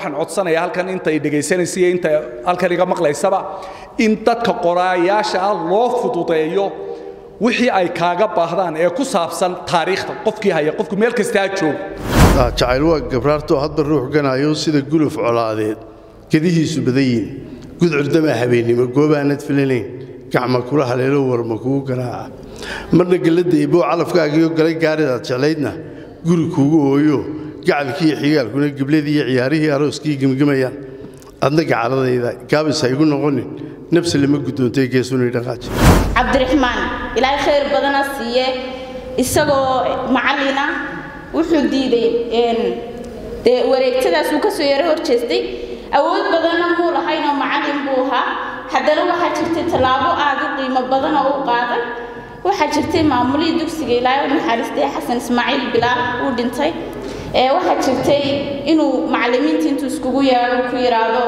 waxaan codsanayaa halkan intay dhegaysanaysa iyo inta halkan iga maqlaysaba in dadka qoraayaasha ah loo fududeeyo wixii ay kaaga baahdaan ee ku saabsan taariikhda qofkii haya qofku meel kasta ha joogo jacayl waa gabraartoo hadba ruux ganayo sida guluf colaadeed gedihiisu badan yihin gudcurdamaa habeennimo goobaanad filanayn gacma kula haleelo warma kugu garaaca marna gelladda iboo calafkaagiyo galay gaaridaad jeclaydna guri kuugu hooyo gacalkii iyo xigaalkuna gebladii iyo ciyaarihii arooskii gemgemayaan adna gacaladayda gaabis ha igu noqonin nafsi lama guddoontay geesunay dhaqaaji cabdiraxmaan ilaahay khayr badana siiye isagoo macallina wuxuu diiday dee wareegtadaas uu ka soo yaro hor jeestay awood badanna muu lahaynoo macallin buu ahaa haddana waxaa jirtay tallaabo aad u qiimo badan oo u qaaday waxaa jirtay maamulihii dugsiga ilaahay u naxariistay xasan ismaaciil bilaal uu dhintay ee waxaa jirtay inuu macallimiinta intuu iskugu yeedho ku yidhaahdo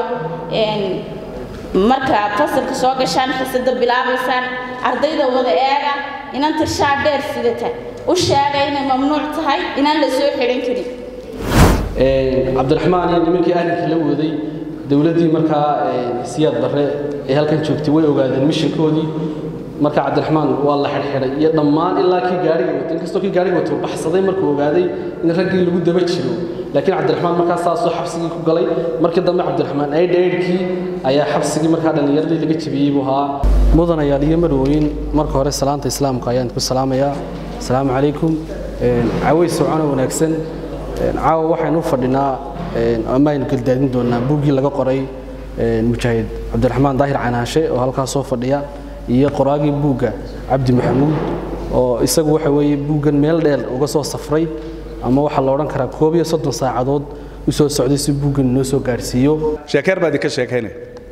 markaad fasalka soo gashaan xisada bilaabaysaan ardayda wada eega inanta shaa dheer sidata u sheega inay mamnuuc tahay inaan la soo xidhan karin cabdiraxmaan iyo nimankii ahlinkii la waday dowladdii markaa siyaad barre ee halkan joogtay way ogaadeen mishankoodii marka cabdiraxmaan waa la xidhxidhay iyo dhammaan ilaa kii gaariga wato inkastoo kii gaariga wato baxsaday markuu ogaaday in raggii lagu daba jiro laakiin cabdiraxmaan markaa saasoo xabsigii ku galay markii dambe cabdiraxmaan aydhaydhkii ayaa xabsigii markaa dhallinyaradii laga jebiyey buu ahaa mudanayaal iyo marwooyin marka hore salaanta islaamka ayaan ku salaamayaa asalaamu calaykum caways socona wanaagsan caawa waxaynu u fadhinaa ama aynu galdaadin doonaa buuggii laga qoray mujaahid cabdiraxmaan daahir canaashe oo halkaas soo fadhiya iyo qoraagii buugga cabdi maxamuud oo isagu waxa weeye buuggan meel dheer uga soo safray ama waxaa la odhan karaa koob iyo soddon saacadood u soo socday si buuggan inoo soo gaadhsiiyo sheekeer baa idinka sheekaynaya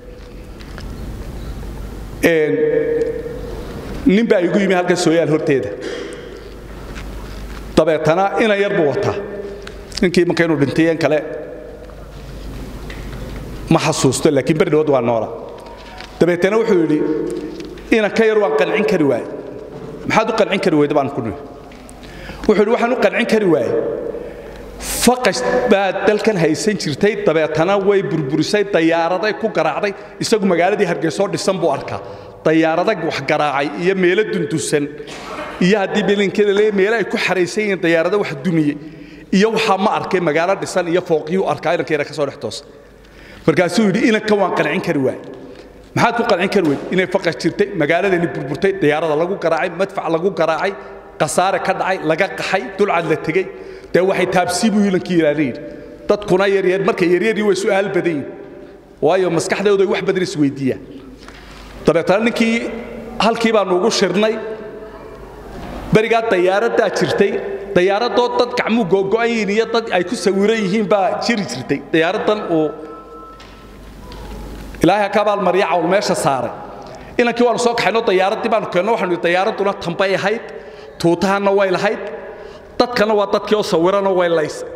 nin baa igu yimi halkan sooyaal horteeda dabeetana inan yar buu wataa ninkii marka inuu dhintay in kale ma xasuusto laakiin beri dhawood waa noola dabeetana wuxuu yidhi inan ka yar waan qancin kari waaye maxaad u qancin kari weyda baan ku nihi wuxuu yidhi waxaan u qancin kari waaye faqash baa dalkan haysan jirtay dabeetana way burburisay dayaaraday ku garaacday isagu magaaladii hargeysoo dhisan buu arkaa dayaaradag wax garaacay iyo meelo dundusan iyo haddii belinkeeda le meelo ay ku xaraysan yihiin dayaarada wax dumiyey iyo waxaa ma arkay magaalo dhisan iyo fooqiyuu arkaa inankeena ka soo dhex toosa markaasuu yidhi inanka waan qancin kari waay maxaad ku qancin kari weyd inay faqash jirtay magaaladani burburtay dayaarada lagu garaacay madfac lagu garaacay khasaare ka dhacay laga qaxay dulcad la tegey dee waxay taabsii buu ilankii yidhaahda yidhi dadkuna yaryar markay yaryarii way su'aal badan yihin waayo maskaxdooda ay wax badan isweydiiyaan dabeetana ninkii halkii baanu ugu shirnay berigaa dayaaraddaa jirtay dayaaradoo dad gacmuu googo'an yihiin iyo dad ay ku sawiran yihiin baa jiri jirtay dayaaraddan uu ilaahay ka abaalmarya cawl meesha saaray inankii waanu soo kaxayno dayaaraddii baanu keenno waxaanu dayaaradduna tambay ahayd tuutahanna way lahayd dadkana waa dadkii oo sawiranoo way laysay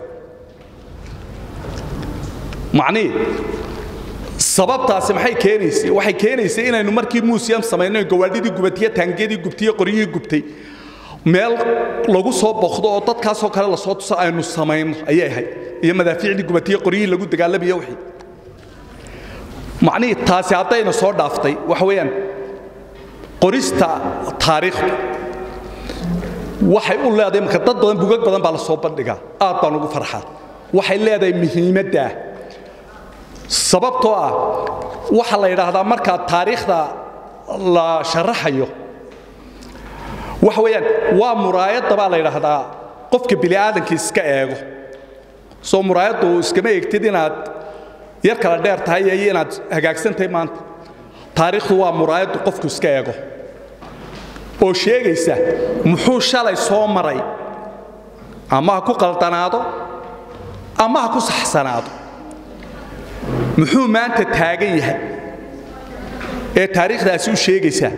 macnihii sababtaasi maxay keenaysay waxay keenaysay inaynu markii muusiyam samayno gawaadhidii gubatiye taangiyadii gubtiye qoryihii gubtay meel lagu soo boqdo oo dadkaasoo kale lasoo tuso aynu samayno ayay ahayd iyo madaafiicdii gubatiye qoryihii lagu dagaalamayo wixii macnihii taasi haddayna soo dhaaftay waxa weeyaan qorista taariikhdu waxay u leedahay marka dad badan bugag badan baa la soo bandhigaa aad baan ugu farxaa waxay leedahay muhiimaddaa sababtoo ah waxaa la yidhaahdaa markaa taariikhda la sharaxayo waxa weeyaan waa muraayadda baa la yidhaahdaa qofka bini'aadamka iska eego soo muraayaddu iskama eegtid inaad yar kala dheer tahay iyo inaad hagaagsan tahay maanta taariikhdu waa muraayaddu qofku iska eego oo sheegaysa muxuu shalay soo maray ama ha ku qaldanaado ama ha ku saxsanaado muxuu maanta taagan yahay ee taariikhdaasi u sheegaysaa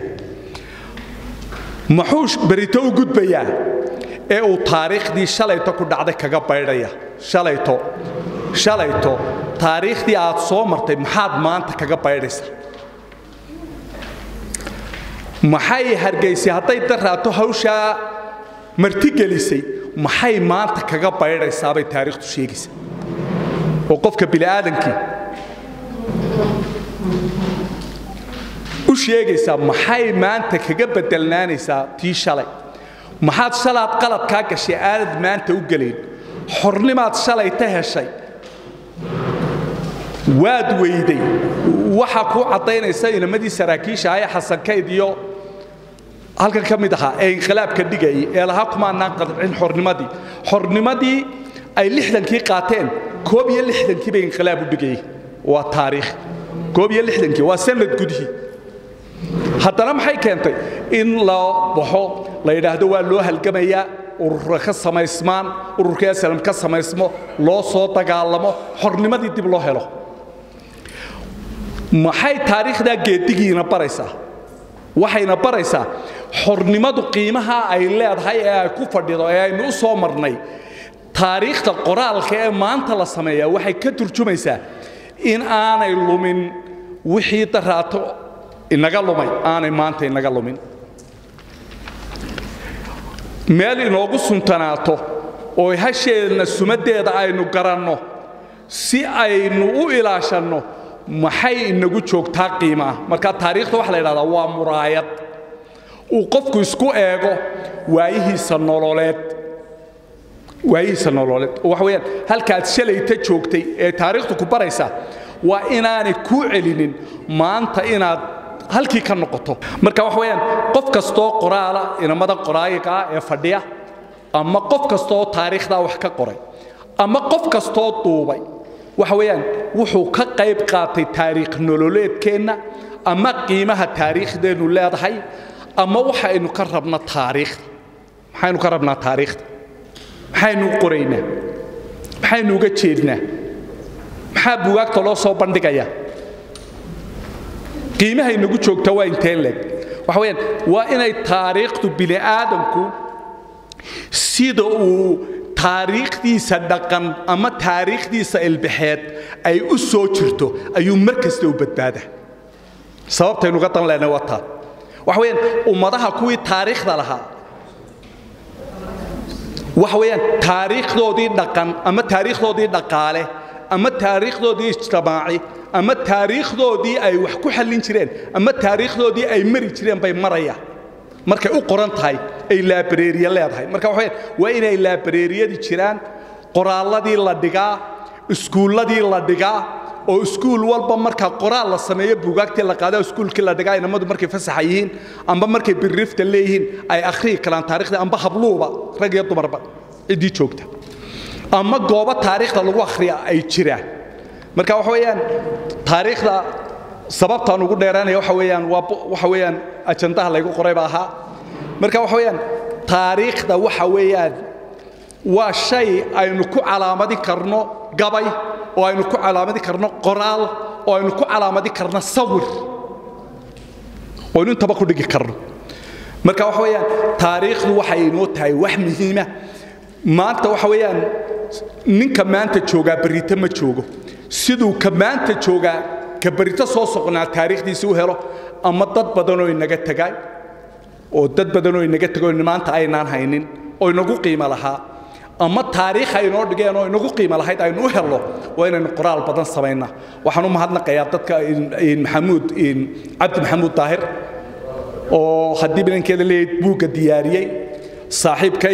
muxuu berito u gudbayaa ee uu taariikhdii shalayto ku dhacday kaga baydhaya shalayto shalayto taariikhdii aad soo martay maxaad maanta kaga baydhaysaa maxay hargaysay hadday daraato hawshaa martigelisay maxay maanta kaga baydhaysaabay taariikhdu sheegaysaa oo qofka bini'aadankii u sheegaysaa maxay maanta kaga bedelnaanaysaa tii shalay maxaad shalaad qaladkaa gashay aanad maanta u gelayn xornimaad shalay ta heshay waad weyday waxaa kuu caddaynaysa inamadii saraakiisha ah ee xasankayd iyo halkan ka mid ahaa ee inqilaabka dhigayay ee lahaa kumaanaan qadcin xornimadii xornimadii ay lixdankii qaateen koob iyo lixdankii bay inqilaab u dhigayay waa taariikh koob iyo lixdankii waa sanad gudihii haddana maxay keentay in la baxo la yidhaahdo waa loo halgamayaa urura ka samaysmaan ururka aslam ka samaysmo loo soo dagaalamo xornimadii dib loo helo maxay taariikhdaa geedigiina baraysaa waxayna baraysaa xornimadu qiimaha ay leedahay ee ay ku fadhido ee aynu u soo marnay taariikhda qoraalka ee maanta la sameeyaa waxay ka turjumaysaa in aanay lumin wixii daraato inaga lumay aanay maanta inaga lumin meel inoogu suntanaato oo hasheenna sumaddeeda aynu garanno si aynu u ilaashanno maxay inagu joogtaa qiimaa marka taariikhda waxa la yidhahdaa waa muraayad uu qofku isku eego waayihiisa nololeed waayihiisa nololeed oo waxa weeyaan halkaad shalayta joogtay ee taariikhdu ku baraysa waa inaanay kuu celinin maanta inaad halkii ka noqoto marka waxa weeyaan qof kastoo qoraala inamada qoraayiga ah ee fadhiya ama qof kastoo taariikhdaa wax ka qoray ama qof kastoo duubay waxa weeyaan wuxuu ka qayb qaatay taariikh nololeedkeenna ama qiimaha taariikhdeennu leedahay ama waxaynu ka rabna taariikhda maxaynu ka rabnaa taariikhda maxaynu u qoraynaa maxaynu uga jeednaa maxaa bugaagta loo soo bandhigayaa qiimahay nagu joogta waa inteen leeg waxa weeyaan waa inay taariikhdu bini aadamku sida uu taariikhdiisa dhaqan ama taariikhdiisa ilbaxeed ay u soo jirto ayuu mar kasta u badbaada sababtaynu ga dan lehnay waa taa waxa weeyaan ummadaha kuwii taariikhda lahaa waxa weeyaan taariikhdoodii dhaqan ama taariikhdoodii dhaqaale ama taariikhdoodii ijtimaaci ama taariikhdoodii ay wax ku xallin jireen ama taariikhdoodii ay mari jireen bay marayaan markay u qoran tahay ay laabareeriye leedahay marka waxa weeyaan waa inay laabareeriyadii jiraan qoraalladii la dhigaa iskuulladii la dhigaa oo iskuul walba marka qoraal la sameeyo buugaagtii la qaada iskuulkii la dhigaa inamadu markay fasaxa yihiin amba markay birrifta leeyihiin ay akhriyi karaan taarikhda amba habluuba rag iyo dumarba ciddii joogta ama goobo taariikhda lagu akhriya ay jiraan marka waxa weeyaan taariikhda sababtaan ugu dheeraanaya waxa weeyaan waa waxa weeyaan ajandaha laygu qoray baa ahaa marka waxa weeyaan taariikhda waxa weeyaan waa shay aynu ku calaamadi karno gabay oo aynu ku calaamadi karno qoraal oo aynu ku calaamadi karno sawir oo aynu intaba ku dhigi karno marka waxa weeyaan taariikhdu waxay inoo tahay wax muhiima maanta waxa weeyaan ninka maanta joogaa berrito ma joogo siduu ka maanta joogaa ka berrito soo soqnaa taariikhdiisi u helo ama dad badanoo inaga tagay oo dad badanoo inaga tegoo maanta aynaan haynin oo inagu qiimo lahaa ama taariikh aynoo dhigeen oo inagu qiimo lahayd aynu u helno waa inaynu qoraal badan samaynaa waxaan u mahadnaqayaa dadka maxamuud cabdi maxamuud daahir oo haddii bilankeeda leeyahay buugga diyaariyey saaxiibkay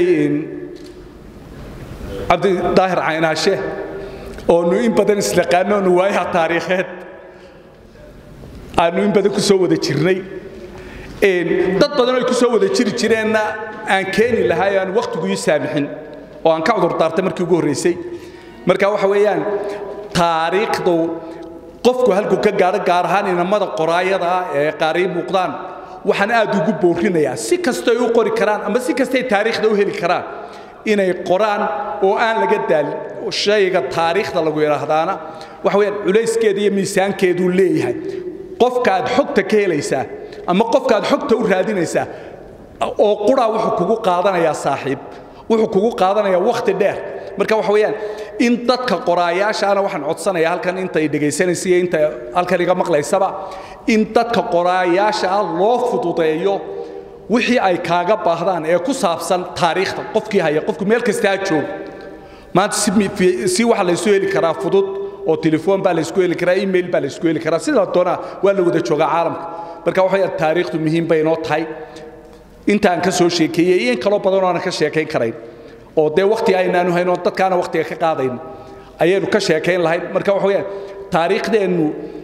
cabdi daahir caynaashe oonu in badan isnaqaano oonu waayaha taariikheed aanu in badan ku soo wada jirnay dad badan oo ay ku soo wada jiri jireenna aan keeni lahaa aan wakhtigu ii saamixin oo aan ka cudur daartay markii ugu horraysay marka waxa weeyaan taariikhdu qofku halkuu ka gaadho gaar ahaan inamada qoraayada ah ee qaarii muuqdaan waxaan aad ugu boorinayaa si kastay u qori karaan ama si kastay taariikhda u heli karaan inay qoraan oo aan laga daalin shayga taariikhda lagu yidhaahdaana waxa weeyaan culayskeeda iyo miisaankeeduu leeyahay qofka aad xogta ka helaysaa ama qofka aad xogta u raadinaysaa oo quraa wuxuu kugu qaadanayaa saaxiib wuxuu kugu qaadanayaa wakhti dheer marka waxa weeyaan in dadka qoraayaashaana waxaan codsanayaa halkan intay dhegaysanaysa iyo inta halkan iga maqlaysaba in dadka qoraayaasha ah loo fududeeyo wixii ay kaaga baahdaan ee ku saabsan taariikhda qofkii haya qofku meel kasta ha joogo maanta si waxa laysu heli karaa fudud oo telefoon baa la isku heli karaa email baa la isku heli karaa sida doonaa waa la wada joogaa caalamka marka waxa weeyaan taariikhdu muhiim bay inoo tahay intaan ka soo sheekeeyey iyo in kaloo badan oo aanan ka sheekayn karayn oo dee wakhti aynaanu hayn oo dadkaana wakhtiga ka qaadayn ayaynu ka sheekayn lahayn marka waxa weeyaan taariikhdeennu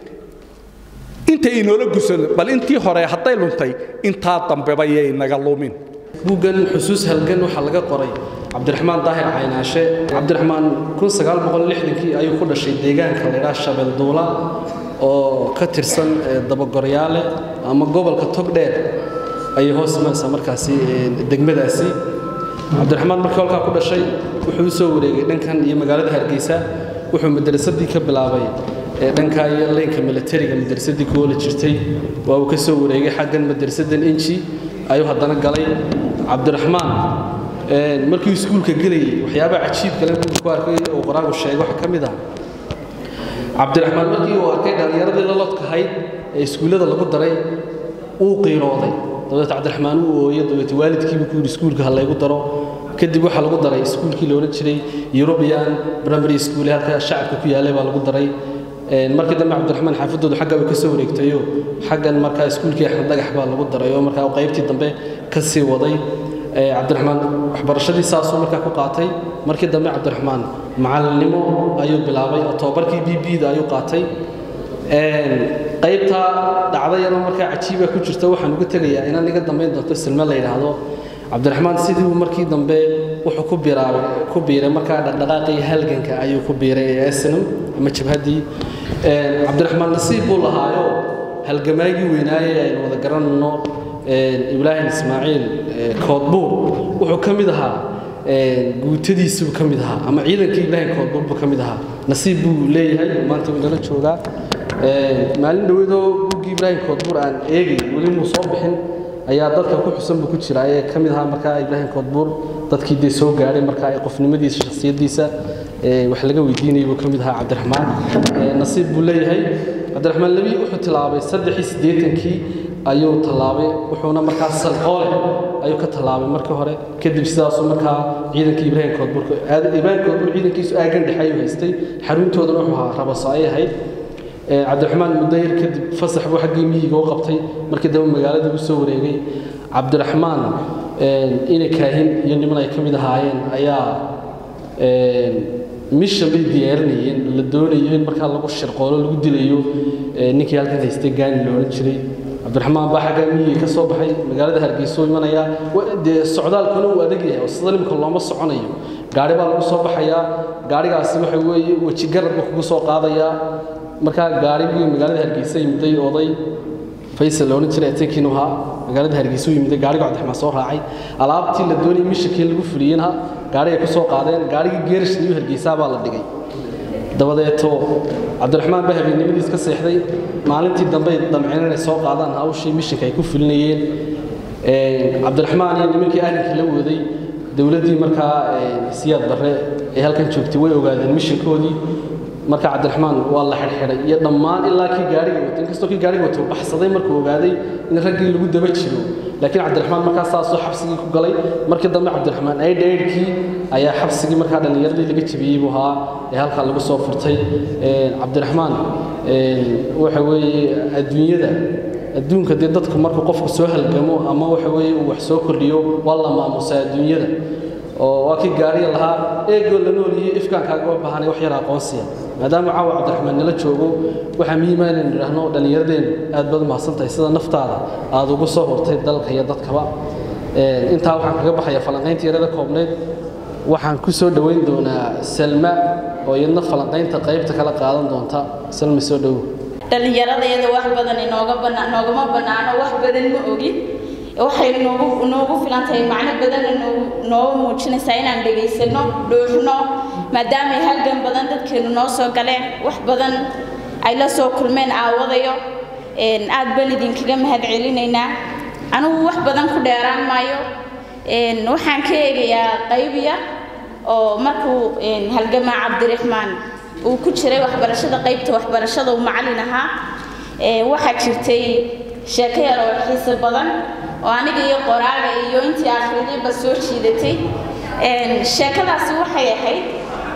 inta inoola gusan bal intii hore hadday luntay intaa dambeba yay naga lumin buuggan xusuus halgan waxaa laga qoray cabdiraxmaan daahir caynaashe cabdiraxmaan kii ayuu ku dhashay deegaanka laydhaa shabeelduula oo ka tirsan dabagoryaale ama gobolka togdheer ayay hoos imanaysaa markaasi degmadaasi cabdiraxmaan markii halkaa ku dhashay wuxuu u soo wareegay dhankan iyo magaalada hargeysa wuxuu madrasadii ka bilaabay dhankaa iyo leynka milatariga madrasadii ku oola jirtay waa uu ka soo wareegay xaggan madrasadan inji ayuu haddana galay cabdiraxmaan markii iskuulka gelayay waxyaabaha cajiibka le ku arkay oo qoraagu sheegay waxaa ka mid ah cabdiraxmaan markii uu arkay dhallinyaradii la lodkahayd ee iskuullada lagu daray uu qiirooday dabeet cabdiraxmaan uu ooyo dabeet waalidkiibu ku yidhi iskuulka ha laygu daro kadib waxaa lagu daray iskuulkii la odhan jiray european primary school halka shacabka ku yaalay baa lagu daray markii dambe cabdiraxmaan xaafadoodu xagga bay ka soo wareegtayo xaggan markaa iskuulkii axmed dhagax baa lagu daray oo markaa qaybtii dambe ka sii waday cabdiraxmaan waxbarashadii saasuu markaa ku qaatay markii dambe cabdiraxmaan macalinimo ayuu bilaabay oo tobabarkii b b da ayuu qaatay qaybtaa dhacda yaroo markaa cajiiba ku jirta waxaan uga tegayaa inaan iga dambayn doonto silme la yidhaahdo cabdiraxmaan sidii uu markii dambe wuxuu ku biiraabay ku biiray markaa dhaqdhaqaaqii halganka ayuu ku biiray ee asnam ama jabhaddii cabdiraxmaan nasiib buu lahaayo halgamaagii weynaaye aynu wada garanayno ibraahim ismaaciil koodbuur wuxuu ka mid ahaa guutadiisuu ka mid ahaa ama ciidankii ibraahim koodbuur buu ka mid ahaa nasiib buu leeyahay maanta wuu nala joogaa maalin dhoweedoo buuggii ibraahim koodbuur aan eegay weli muu soo bixin ayaa dadka ku xusan buu ku jira ee ka mid ahaa markaa ibraahim koodbuur dadkii dee soo gaadhay markaa ee qofnimadiisa shakhsiyaddiisa wax laga weydiinayay buu ka mid ahaa cabdiraxmaan nasiib buu leeyahay cabdiraxmaan lebi wuxuu tilaabay saddexii siddeetankii ayuu tallaabay wuxuuna markaa salqoole ayuu ka tallaabay markii hore kadib sidaasuu markaa ciidankii ibraahim koodbuur ibraahim koodbuur ciidankiisu aagan dhexe ayuu haystay xaruntoodana wuxuu ahaa rabaso ayay ahayd cabdiraxmaan muddo yar kadib fasax buu xaggii miyiga u qabtay markii dambe magaalada u soo wareegay cabdiraxmaan inay kaahin iyo niman ay ka mid ahaayeen ayaa mishan bay diyaarinayeen la doonayo in markaa lagu shirqoolo lagu dilayo ninkii halkan haystay gaani la odhan jiray cabdiraxmaan baa xaggaa miyiga ka soo baxay magaalada hargeysa u imanaya dee socdaalkuna uu adag yahay oo sida nimka looma soconayo gaari baa lagu soo baxayaa gaarigaasi waxa weeye weji garad buu kugu soo qaadayaa markaa gaarigii magaalada hargeysa yimiday oday faysal la odhan jiray atankiinu ahaa magaalada hargeysa u yimiday gaariga cabdiraxmaan soo raacay alaabtii la doonayay mishankii lagu fuliyeyna gaarigay ku soo qaadeen gaarigii geerish niyu hargeysaa baa la dhigay dabadeeto cabdiraxmaan baa habeennimadiis ka seexday maalintii dambe damceen inay soo qaadaan hawshii mishanka ay ku fulinayeen cabdiraxmaan iyo nimankii arrinkii la waday dowladdii markaa siyaad barre ee halkan joogtay way ogaadeen mishankoodii marka cabdiraxmaan waa la xidhxidhay iyo dhammaan ilaa kii gaariga watay inkastoo kii gaariga watay baxsaday markuu ogaaday in raggii lagu daba jiro laakiin cabdiraxmaan markaa saasoo xabsigii ku galay markii dambe cabdiraxmaan aydhaydhkii ayaa xabsigii markaa dhallinyaradii laga jebiyey buu ahaa ee halkaa lagu soo furtay cabdiraxmaan waxa weeye adduunyada adduunka dee dadku markuu qofku soo halgamo ama waxa weeye uu wax soo kordhiyo waa la maamusaa adduunyada oo waa kii gaariya lahaa eegoo la nool iyo ifkaankaaga u baahanay wax yar aqoonsiya maadaama caawa cabdiraxmaan nala joogo waxaa muhiima inaynu idhaahno dhallinyaradeennu aad baad umahadsan tahay sida naftaada aad ugu soo hurtay dalka iyo dadkaba intaa waxaan kaga baxaya falanqaynta yarada koobneyd waxaan ku soo dhoweyn doonaa salma oo iyadna falanqaynta qaybta kala qaadan doonta salma soo dhowow dhallinyaradeeda wax badan inooga bana noogama bannaano wax badan ma ogin waxay noogu noogu filan tahay macno badanna noogu nooga muujinaysaa inaan dhegaysano dhuuxno maadaamay halgan badan dadkeenu noo soo galeen wax badan ay la soo kulmeen aawadayo aad baan idinkaga mahad celinaynaa anigu wax badan ku dheeraan maayo waxaan ka eegayaa qayb yar oo markuu halgamaa cabdiraxmaan uu ku jiray waxbarashada qaybta waxbarashada uu macallin ahaa waxaa jirtay sheeko yar oo xiiso badan oo aniga iyo qoraaga iyo intii akhridayba soo jiidatay sheekadaasi waxay ahayd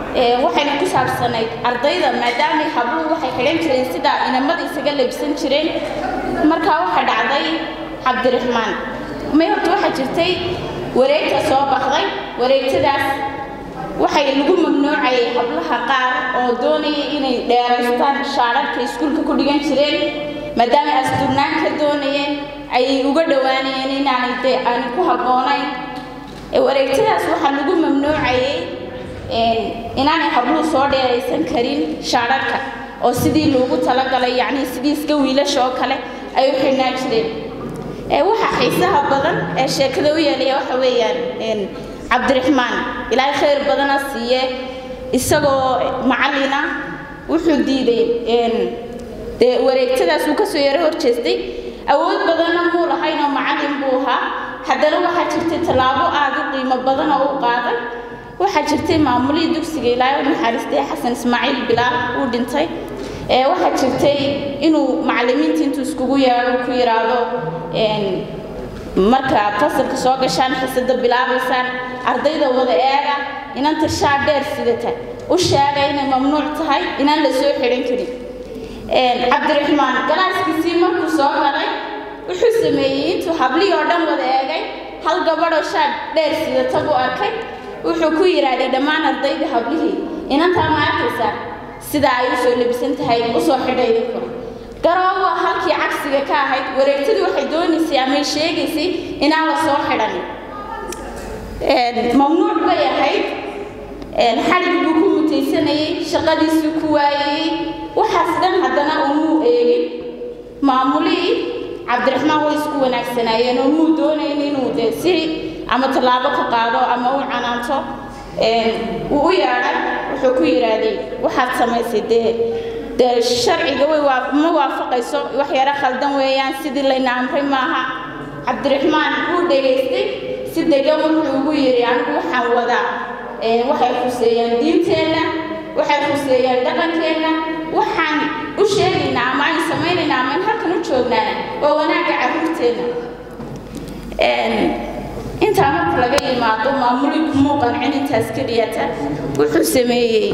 waxayna ku saabsanayd ardayda maadaama habluhu waxay xidhan jireen sida inamada isaga labsan jireen markaa waxaa dhacday cabdiraxmaan may horta waxaa jirtay wareegta soo baxday wareegtadaas waxay lagu mamnuucayay hablaha qaar oo doonaya inay dheeraystaan shaararka iskuulka ku dhigan jireen maadaama asturnaan ka doonayeen ayay uga dhowaanayeen inaanay de aanay ku habboonayn wareegtadaas waxaa lagu mamnuucayay inaanay habluhu soo dheeraysan karin shaararka oo sidii loogu talagalay yacni sidii iska wiilasha oo kale ay u xidhnaan jireen waxa xiisaha badan ee sheekada u yeelaya waxa weeyaan cabdiraxmaan ilaahay khayr badana siiye isagoo macallina wuxuu diiday dee wareegtadaas uu kasoo yaro horjeestay awood badanna muu lahayn oo macallin buu ahaa haddana waxaa jirtay tallaabo aad u qiimo badan oo u qaaday waxaa jirtay maamulihii dugsiga ilaahay u naxariistay xasan ismaaciil bilaal uu dhintay waxaa jirtay inuu macallimiinta intuu iskugu yeedho ku yidhaahdo marka fasalka soo gashaan xisada bilaabaysaan ardayda wada eega inanta shaa dheer sidata u sheega inay mamnuuc tahay inaan la soo xidhan karin cabdiraxmaan galaaskiisii markuu soo galay wuxuu sameeyey intuu hablihii oo dhan wada eegay hal gabadhoo shaa dheer sidata buu arkay wuxuu ku yidhaahday dhammaan ardayda hablihii inantaa ma arkaysaa sida ay u soo labisan tahay u soo xidhay idinku garoowa halkii cagsiga ka ahayd wareegtadu waxay doonaysay amay sheegaysay inaan la soo xidhanin mamnuuc bay ahayd xadhig buu ku mutaysanayay shaqadiisuu ku waayayey waxaas dhan haddana umuu eegin maamulihii cabdiraxmaan way isku wanaagsanaayeen oo muu doonayn inuu dee si ama tallaabo ka qaado ama u canaanto wuu u yeedhay wuxuu ku yidhaahday waxaad samaysay dee dee sharciga way ma waafaqayso wax yaro khaldan weeyaan sidii layna amray maaha cabdiraxmaan wuu dhegaystay si degan wuxuu ugu yidhi anigu waxaan wadaa waxay khuseeyaan diinteenna waxay khuseeyaan dhaqankeenna waxaan u sheegaynaa ama aynu samaynaynaa ama aynu halkan u joognaa waa wanaagga carruurteenna intaa marka laga yimaado maamuli kumuu qancin intaas keliyata wuxuu sameeyey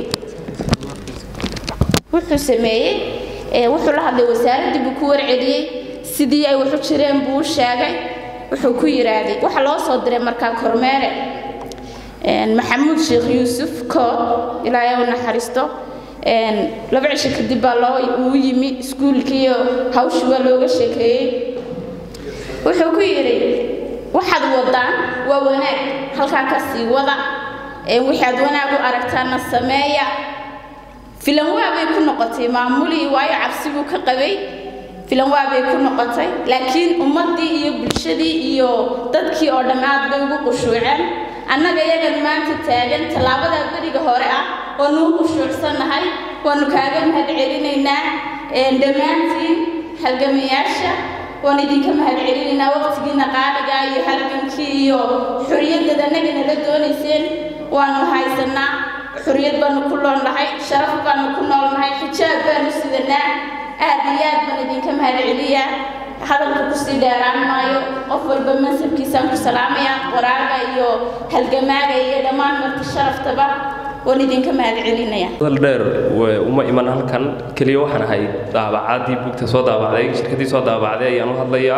wuxuu sameeyey wuxuu la hadlay wasaaraddii buu ku warceliyey sidii ay waxu jireen buu u sheegay wuxuu ku yidhaahday waxa loo soo diray markaa kormeere maxamuud sheekh yuusuf kood ilaahay u naxariisto laba cisho kadib baa loo uu yimi iskuulkiiyo hawshii waa looga sheekeeyey wuxuu ku yidhi waxaad wadaan waa wanaag halkaa ka sii wada wixii aad wanaag u aragtaana sameeya filan waabay ku noqotay maamulii waayo cabsi buu ka qabay filan waabay ku noqotay laakiin ummaddii iyo bulshadii iyo dadkii oo dhan aad bay ugu qushuuceen annaga iyagan maanta taagan tallaabadaa beriga hore ah waanu u qushuucsannahay waanu kaaga mahad celinaynaa dhammaantiin halgamayaasha waan idinka mahad celinaynaa waqtigiina qaaliga iyo halgankii iyo xoriyadad annaga nala doonayseen waanu haysanaa xoriyad baanu ku noolnahay sharaf baanu ku noolnahay xijaab baanu sidanaa aad iyo aad baan idinka mahad celiyaa hadalka kusii dheeraan maayo qof walba mansabkiisaan ku salaamaya qoraaga iyo halgamaaga iyo dhammaan marti sharaftaba waan idinka mahad celinaya hadal dheer uma iman halkan keliya waxaan ahay daabacaadii buugta soo daabacday shirkadii soo daabacday ayaan u hadlayaa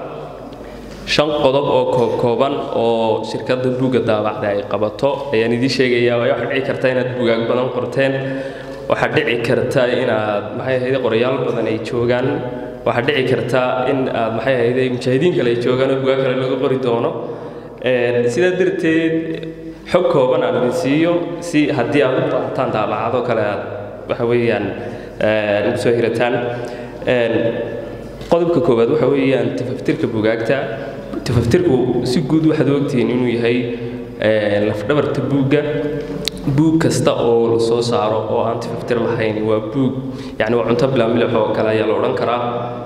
shan qodob oo koobkooban oo shirkadda buugga daabacda ay qabato ayaan idiin sheegayaa waayo waxaa dhici karta inaad buugaag badan qorteen waxaa dhici karta inaad maxay ahayd qorayaal badan ay joogaan waxaa dhici karta in aad maxay ahayd mujaahidiin kale ay joogaan oo buugaag kale laga qori doono sidaa darteed xog kooban aan idin siiyo si haddii aad u baahataan daabacado kale aad waxa weeyaan ugu soo hirataan qodobka koowaad waxa weeyaan tafaftirka buugaagta tafaftirku si guud waxaad ogtihiin inuu yahay lafdhabarta buugga buug kasta oo la soo saaro oo aan tafaftir lahayn waa buug yacni waa cunto bilaa milix oo kale ayaa la odhan karaa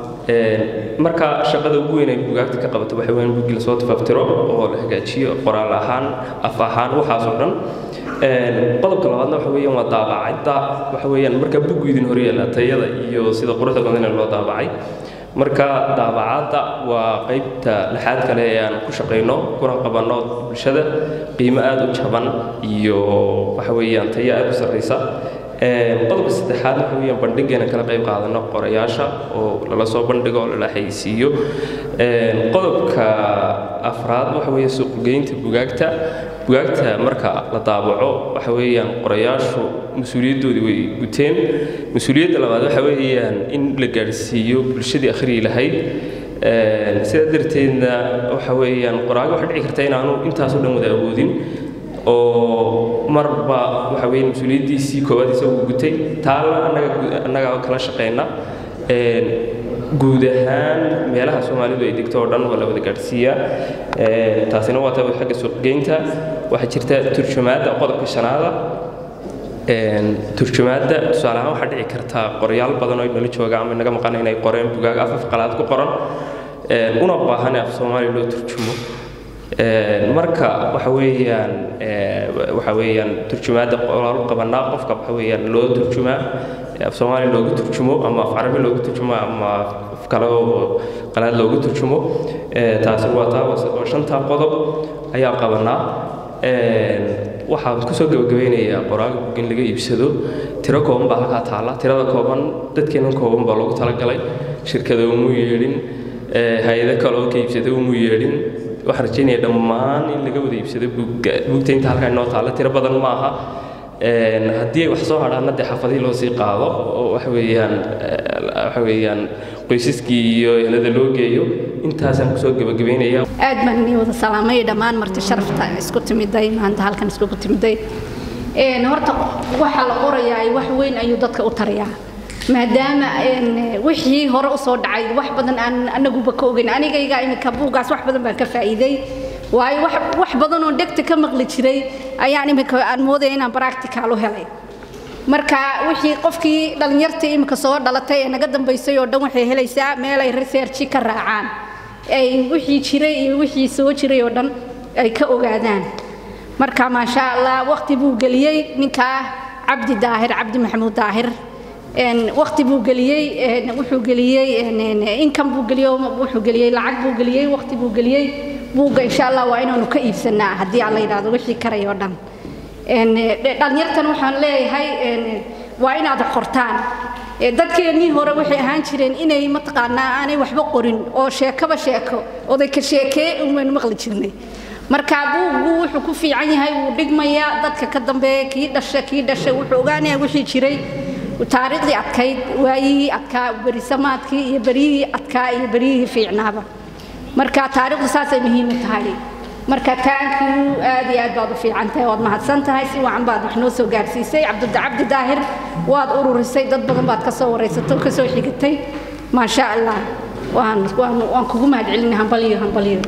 marka shaqada ugu weyn ay buugaagta ka qabato waxa weeyaan buuggii lasoo tafaftiro oo la hagaajiyo qoraal ahaan af ahaan waxaas oo dhan qodobka labaadna waxa weeyaan waa daabacadda waxa weeyaan marka buuggu idin horyaala tayada iyo sida quruxda badan ee loo daabacay marka daabacadda waa qaybta lixaad kale ee aan ku shaqayno kuna qabanno bulshada qiimo aada u jaban iyo waxa weeyaan tayo aada u sarreysa qodobka saddexaad waxa weeyaan bandhigeena kala qayb qaadano qorayaasha oo lala soo bandhigo oo lala xayisiiyo qodobka afraad waxa weeye suuqgeynta bugaagta bugaagta marka la daabaco waxa weeyaan qorayaashu mas-uuliyaddoodii way guteen mas-uuliyadda labaad waxa weeyaan in la gaadhsiiyo bulshadii akhriyi lahayd sidaa darteedna waxa weeyaan qoraaga waxaa dhici karta inaanu intaasoo dhan wada awoodin oo marba waxa weeye mas-uuliyaddiisii koowaad isagu gutay taana annaga annaga kala shaqeyna guud ahaan meelaha soomaalidu ay degto oo dhan waa la wada gaadhsiiyaa taasina waa taa xagga suuqgeynta waxaa jirta turjumaadda qodobka shanaada turjumaadda tusaale ahaan waxaa dhici karta qoryaal badan oo nala jooga ama naga maqan inay qoreen bugaag af af qalaad ku qoran una baahan af soomaali loo turjumo marka waxa weeyaan waxa weeyaan turjumaadda qoraal qabanaa qofka waxa weeyaan loo turjumaa af soomaali loogu turjumo ama af carabi loogu turjumo ama af kale oo qalaad loogu turjumo taasi waa taa waa shantaa qodob ayaa qabanaa waxaan kusoo gabagabeynayaa qoraaga bug in laga iibsado tiro kooban baa halkaa taalla tirada kooban dadkeena kooban baa loogu talagalay shirkada umu yeedhin hay-ado kale oo ka iibsada umu yeedhin waxaan rajeynaya dhammaan in laga wada iibsado buugga buugta inta halkaa inoo taalla tiro badan ma aha haddii ay wax soo hadhaana dee xaafadihii loo sii qaado oo waxa weeyaan waxa weeyaan qoysaskii iyo ehelada loo geeyo intaasaan kusoo gabagabeynaya aad baan inii wada salaamay dhammaan marti sharafta isku timiday maanta halkan iskugu timiday horta waxa la qorayaa wax weyn ayuu dadka u tarayaa maadaama wixii hore usoo dhacay wax badan aan anaguba ka ogeyn anigayga iminka buugaas wax badan baan ka faa'iiday waayo wax badan oo dhegta ka maqli jiray ayaan iminka aan moodaya inaan practical u helay marka wixii qofkii dhallinyartii iminka soo dhalatay ee naga dambaysay oo dhan waxay helaysaa meel ay researchi ka raacaan ay wixii jiray iyo wixii soo jiray oo dhan ay ka ogaadaan marka maasha allah waqti buu geliyey ninkaa cabdi daahir cabdi maxamuud daahir waqti buu geliyey wuxuu geliyey income buu geliyey wuxuu geliyey lacag buu geliyey waqti buu geliyey buugga insha allah waa inaanu ka iibsanaa haddii aan la yidhaahdo wixii karay oo dhan dhallinyartan waxaan leeyahay waa inaad qortaan dadkeennii hore waxay ahaan jireen inay mataqaanaa aanay waxba qorin oo sheekaba sheeko oday ka sheekee umaynu maqli jirnay marka buuggu wuxuu ku fiican yahay wuu dhigmayaa dadka ka dambeeya kii dhasha kii dhashay wuxuu ogaanayaa wixii jiray taariikhdii adkayd waayihii adkaa berisamaadkii iyo beryihii adkaa iyo beryihii fiicnaaba marka taariikhdu saasay muhiim u tahay marka taankiu aad iyo aad baad u fiican tahay waad mahadsan tahay si wacan baad wax noo soo gaarsiisay cabdi daahir waad ururisay dad badan baad ka soo waraysato ka soo xigatay maasha allah waan waan waan kugu mahadcelinay hambaliyo hambaliyo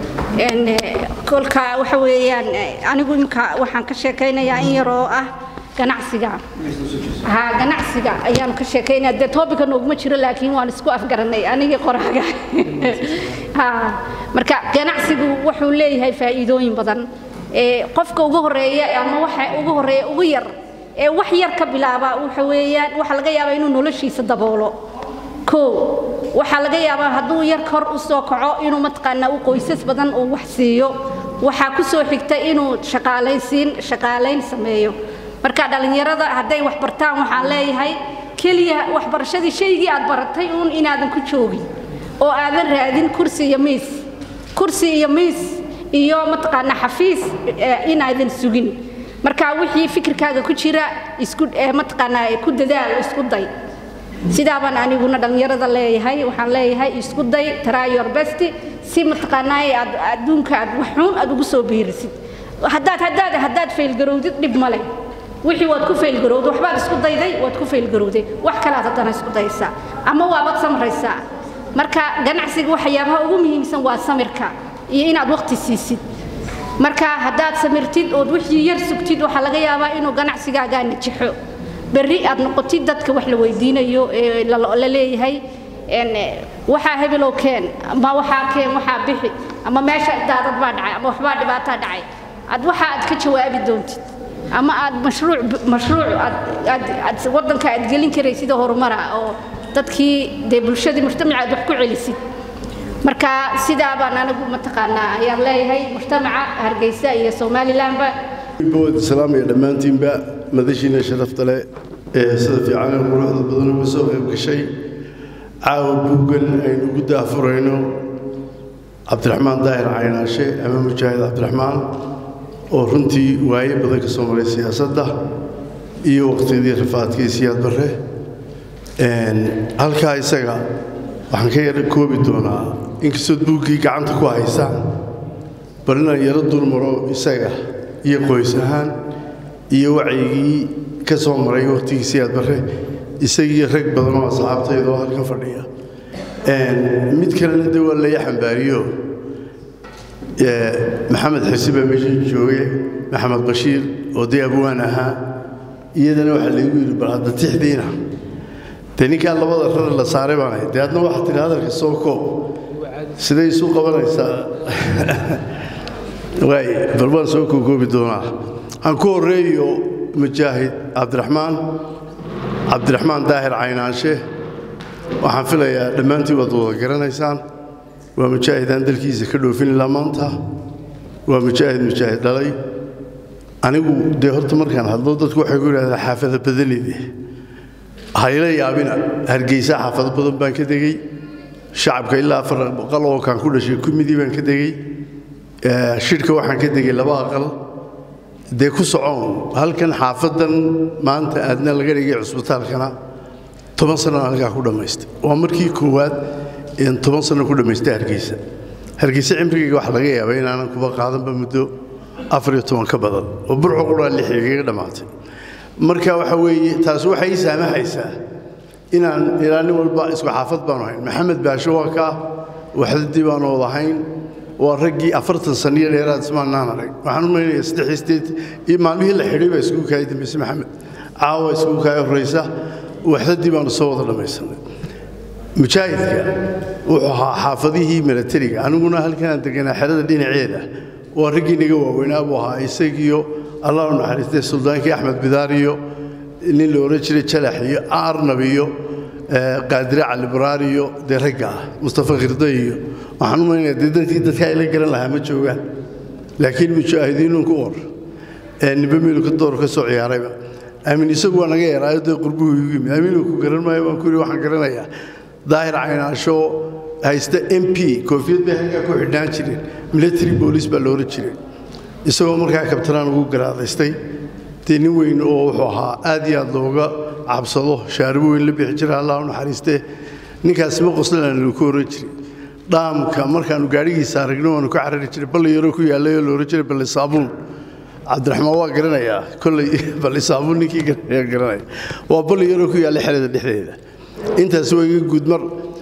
kolka waxa weeyaan anigu imika waxaan ka sheekaynayaa in yar oo ah ganacsiga ha ganacsiga ayaan ka sheekaynaya dee toobika nooguma jiro laakiin waan isku afgaranay anigii qoraaga ha marka ganacsigu wuxuu leeyahay faa'iidooyin badan ee qofka ugu horeeya ama waxa ugu horeeya ugu yar ee wax yar ka bilaaba waxa weeyaan waxa laga yaabaa inuu noloshiisa daboolo koo waxaa laga yaabaa hadduu yar kor u soo kaco inuu mataqaanaa u qoysas badan uu wax siiyo waxaa ku soo xigta inuu shaqaalaysiin shaqaalayn sameeyo marka dhallinyarada hadday wax bartaan waxaan leeyahay keliya waxbarashadii shaygii aad baratay uun inaadan ku joogin oo aadan raadin kursi iyo miis kursi iyo miis iyo mataqaanaa xafiis inaadan sugin marka wixii fikirkaaga ku jira isku mataqaanaa ku dadaal isku day sidaa baan aniguna dhallinyarada leeyahay waxaan leeyahay isku day try your best si mataqaanaa aad adduunka aad waxuun aad ugu soo biirisid haddaad haddaad haddaad faylgarowdid dhib male wixii waad ku faylgarowday waxbaad isku dayday waad ku faylgarowday wax kalaad haddana isku daysaa ama waabaad samraysaa marka ganacsiga waxyaabaha ugu muhiimsan waa samirka iyo inaad waqti siisid marka haddaad samirtid ood wixii yar sugtid waxaa laga yaabaa inuu ganacsigaagaa najixo berri aad noqotid dadka wax la weydiinayo ee la leeyahay waxaa hebelow keen ama waxaa keen waxaa bixi ama meesha daadad baa dhacay ama waxbaa dhibaataa dhacay ad waxa aad ka jawaabi doontid ama aad mashruuc mashruuc aad aad aad waddanka aad gelin karay sida horumara oo dadkii dee bulshadii mujtamaca aad wax ku celisid marka sidaa baan anigu mataqaanaa ayaan leeyahay mujtamaca hargeysa iyo somalilandba bood islaamaya dhammaantiinba madashiina sharafta leh ee sida fiican ee quruxda badan uga soo qayb gashay caawa buuggan aynu ugu daafurayno cabdiraxmaan daahir caynaashe ama mujaahid cabdiraxmaan oo runtii waaye badan ka soo maray siyaasadda iyo waqtiyadii rafaadkii siyaad barre halkaa isaga waxaan ka yara koobi doonaa inkastood buuggii gacanta ku haysaan bal inaan yaro dulmaro isaga iyo qoys ahaan iyo wacyigii ka soo maray waqtigii siyaad barre isagii rag badan oo asxaabtayda oo halkan fadhiya mid kalena de waa laya xambaariyo maxamed xisi baa meesha jooge maxamed bashiir oo dee abwaan ahaa iyadana waxaa laygu yidhi bal hadda tixdiina dee ninkaa labada rar la saaray baan ahay dee adna waxaa tidhi hadalka soo koob siday isu qabanaysaa waay bal waan soo kookoobi doonaa aan ku horreeyo mujaahid cabdiraxmaan cabdiraxmaan daahir caynaanshe waxaan filayaa dhammaantiin waad wada garanaysaan waa mujaahid aan dalkiisa ka dhoofin ilaa maanta waa mujaahid mujaahid dhalay anigu dee horta markaan hadlo dadku waxay ku yidhahdaa xaafada badanide hayla yaabina hargeysa xaafado badan baan ka degey shacabka ilaa afar boqol oo kaan ku dhashay kumidii baan ka degey shirhka waxaan ka degey laba aqal dee ku socoon halkan xaafadan maanta aadna laga dhigay cusbitaalkana toban sanana halkaa ku dhammaystay waa markii koowaad een toban sano ku dhammaystay hargeysa hargeysa cimrigayga waxa laga yaabay inaanan kuba qaadanba muddo afar iyo toban ka badan oo burco quraa lixigaga dhammaatay marka waxa weeye taas waxay ii saamahaysaa inaan ilaa nin walba isku xaafad baanu hayn maxamed baasho waa kaa waxdadii baanu wadahayn waa raggii afartan saniyo dheeraad ismaanaan arag waxaan u maynaya saddex sideed iyo maalmihii la xidhay baa iskugu kaaya dambayse maxamed caawa iskugu kaaya horraysa waxdadii baanu soo wada dhammaysanay mujaahidka wuxuu ahaa xaafadihii milatariga aniguna halkanaan deganaa xerada dhinaceeda waa raggii naga waaweynaa buu ahaa isagiyo allah u naxariistay suldaankii axmed bidaar iyo nin la odhan jiray jalax iyo arnab iyo qaadire calibaraar iyo dee ragga ah mustafa khirda iyo waxaan u maynaya dee dadkii dadka ayla garan lahaa ma joogaan laakiin mujaahidiinun ku war nimbe miilka door ka soo ciyaarayba aamin isagu waa naga yaraayo dee qurbuhu igu yimid aamin ku garan maayo baan ku yidhi waxaan garanayaa daahir caynaasho haysta m p koofiyad bay halkaa ku xidhnaan jireen military boolice baa looran jiray isagoo markaa kabtanaan ugu garaadaystay dee nin weyn oo wuxuu ahaa aad iyo aad looga cabsado shaaribo weyn la bixi jira allah u naxariistee ninkaasi ma qoslanaan lagu oran jiray dhaamka markaannu gaadhigiisa aragno waanu ka carari jiray balli yaroo ku yaallay oo looran jiray balli saabuun cabdiraxmaan waa garanayaa kolley balli saabuun ninkii garanaya waa balli yaroo ku yaallay xerada dhexdeeda intaas waa iga guudmar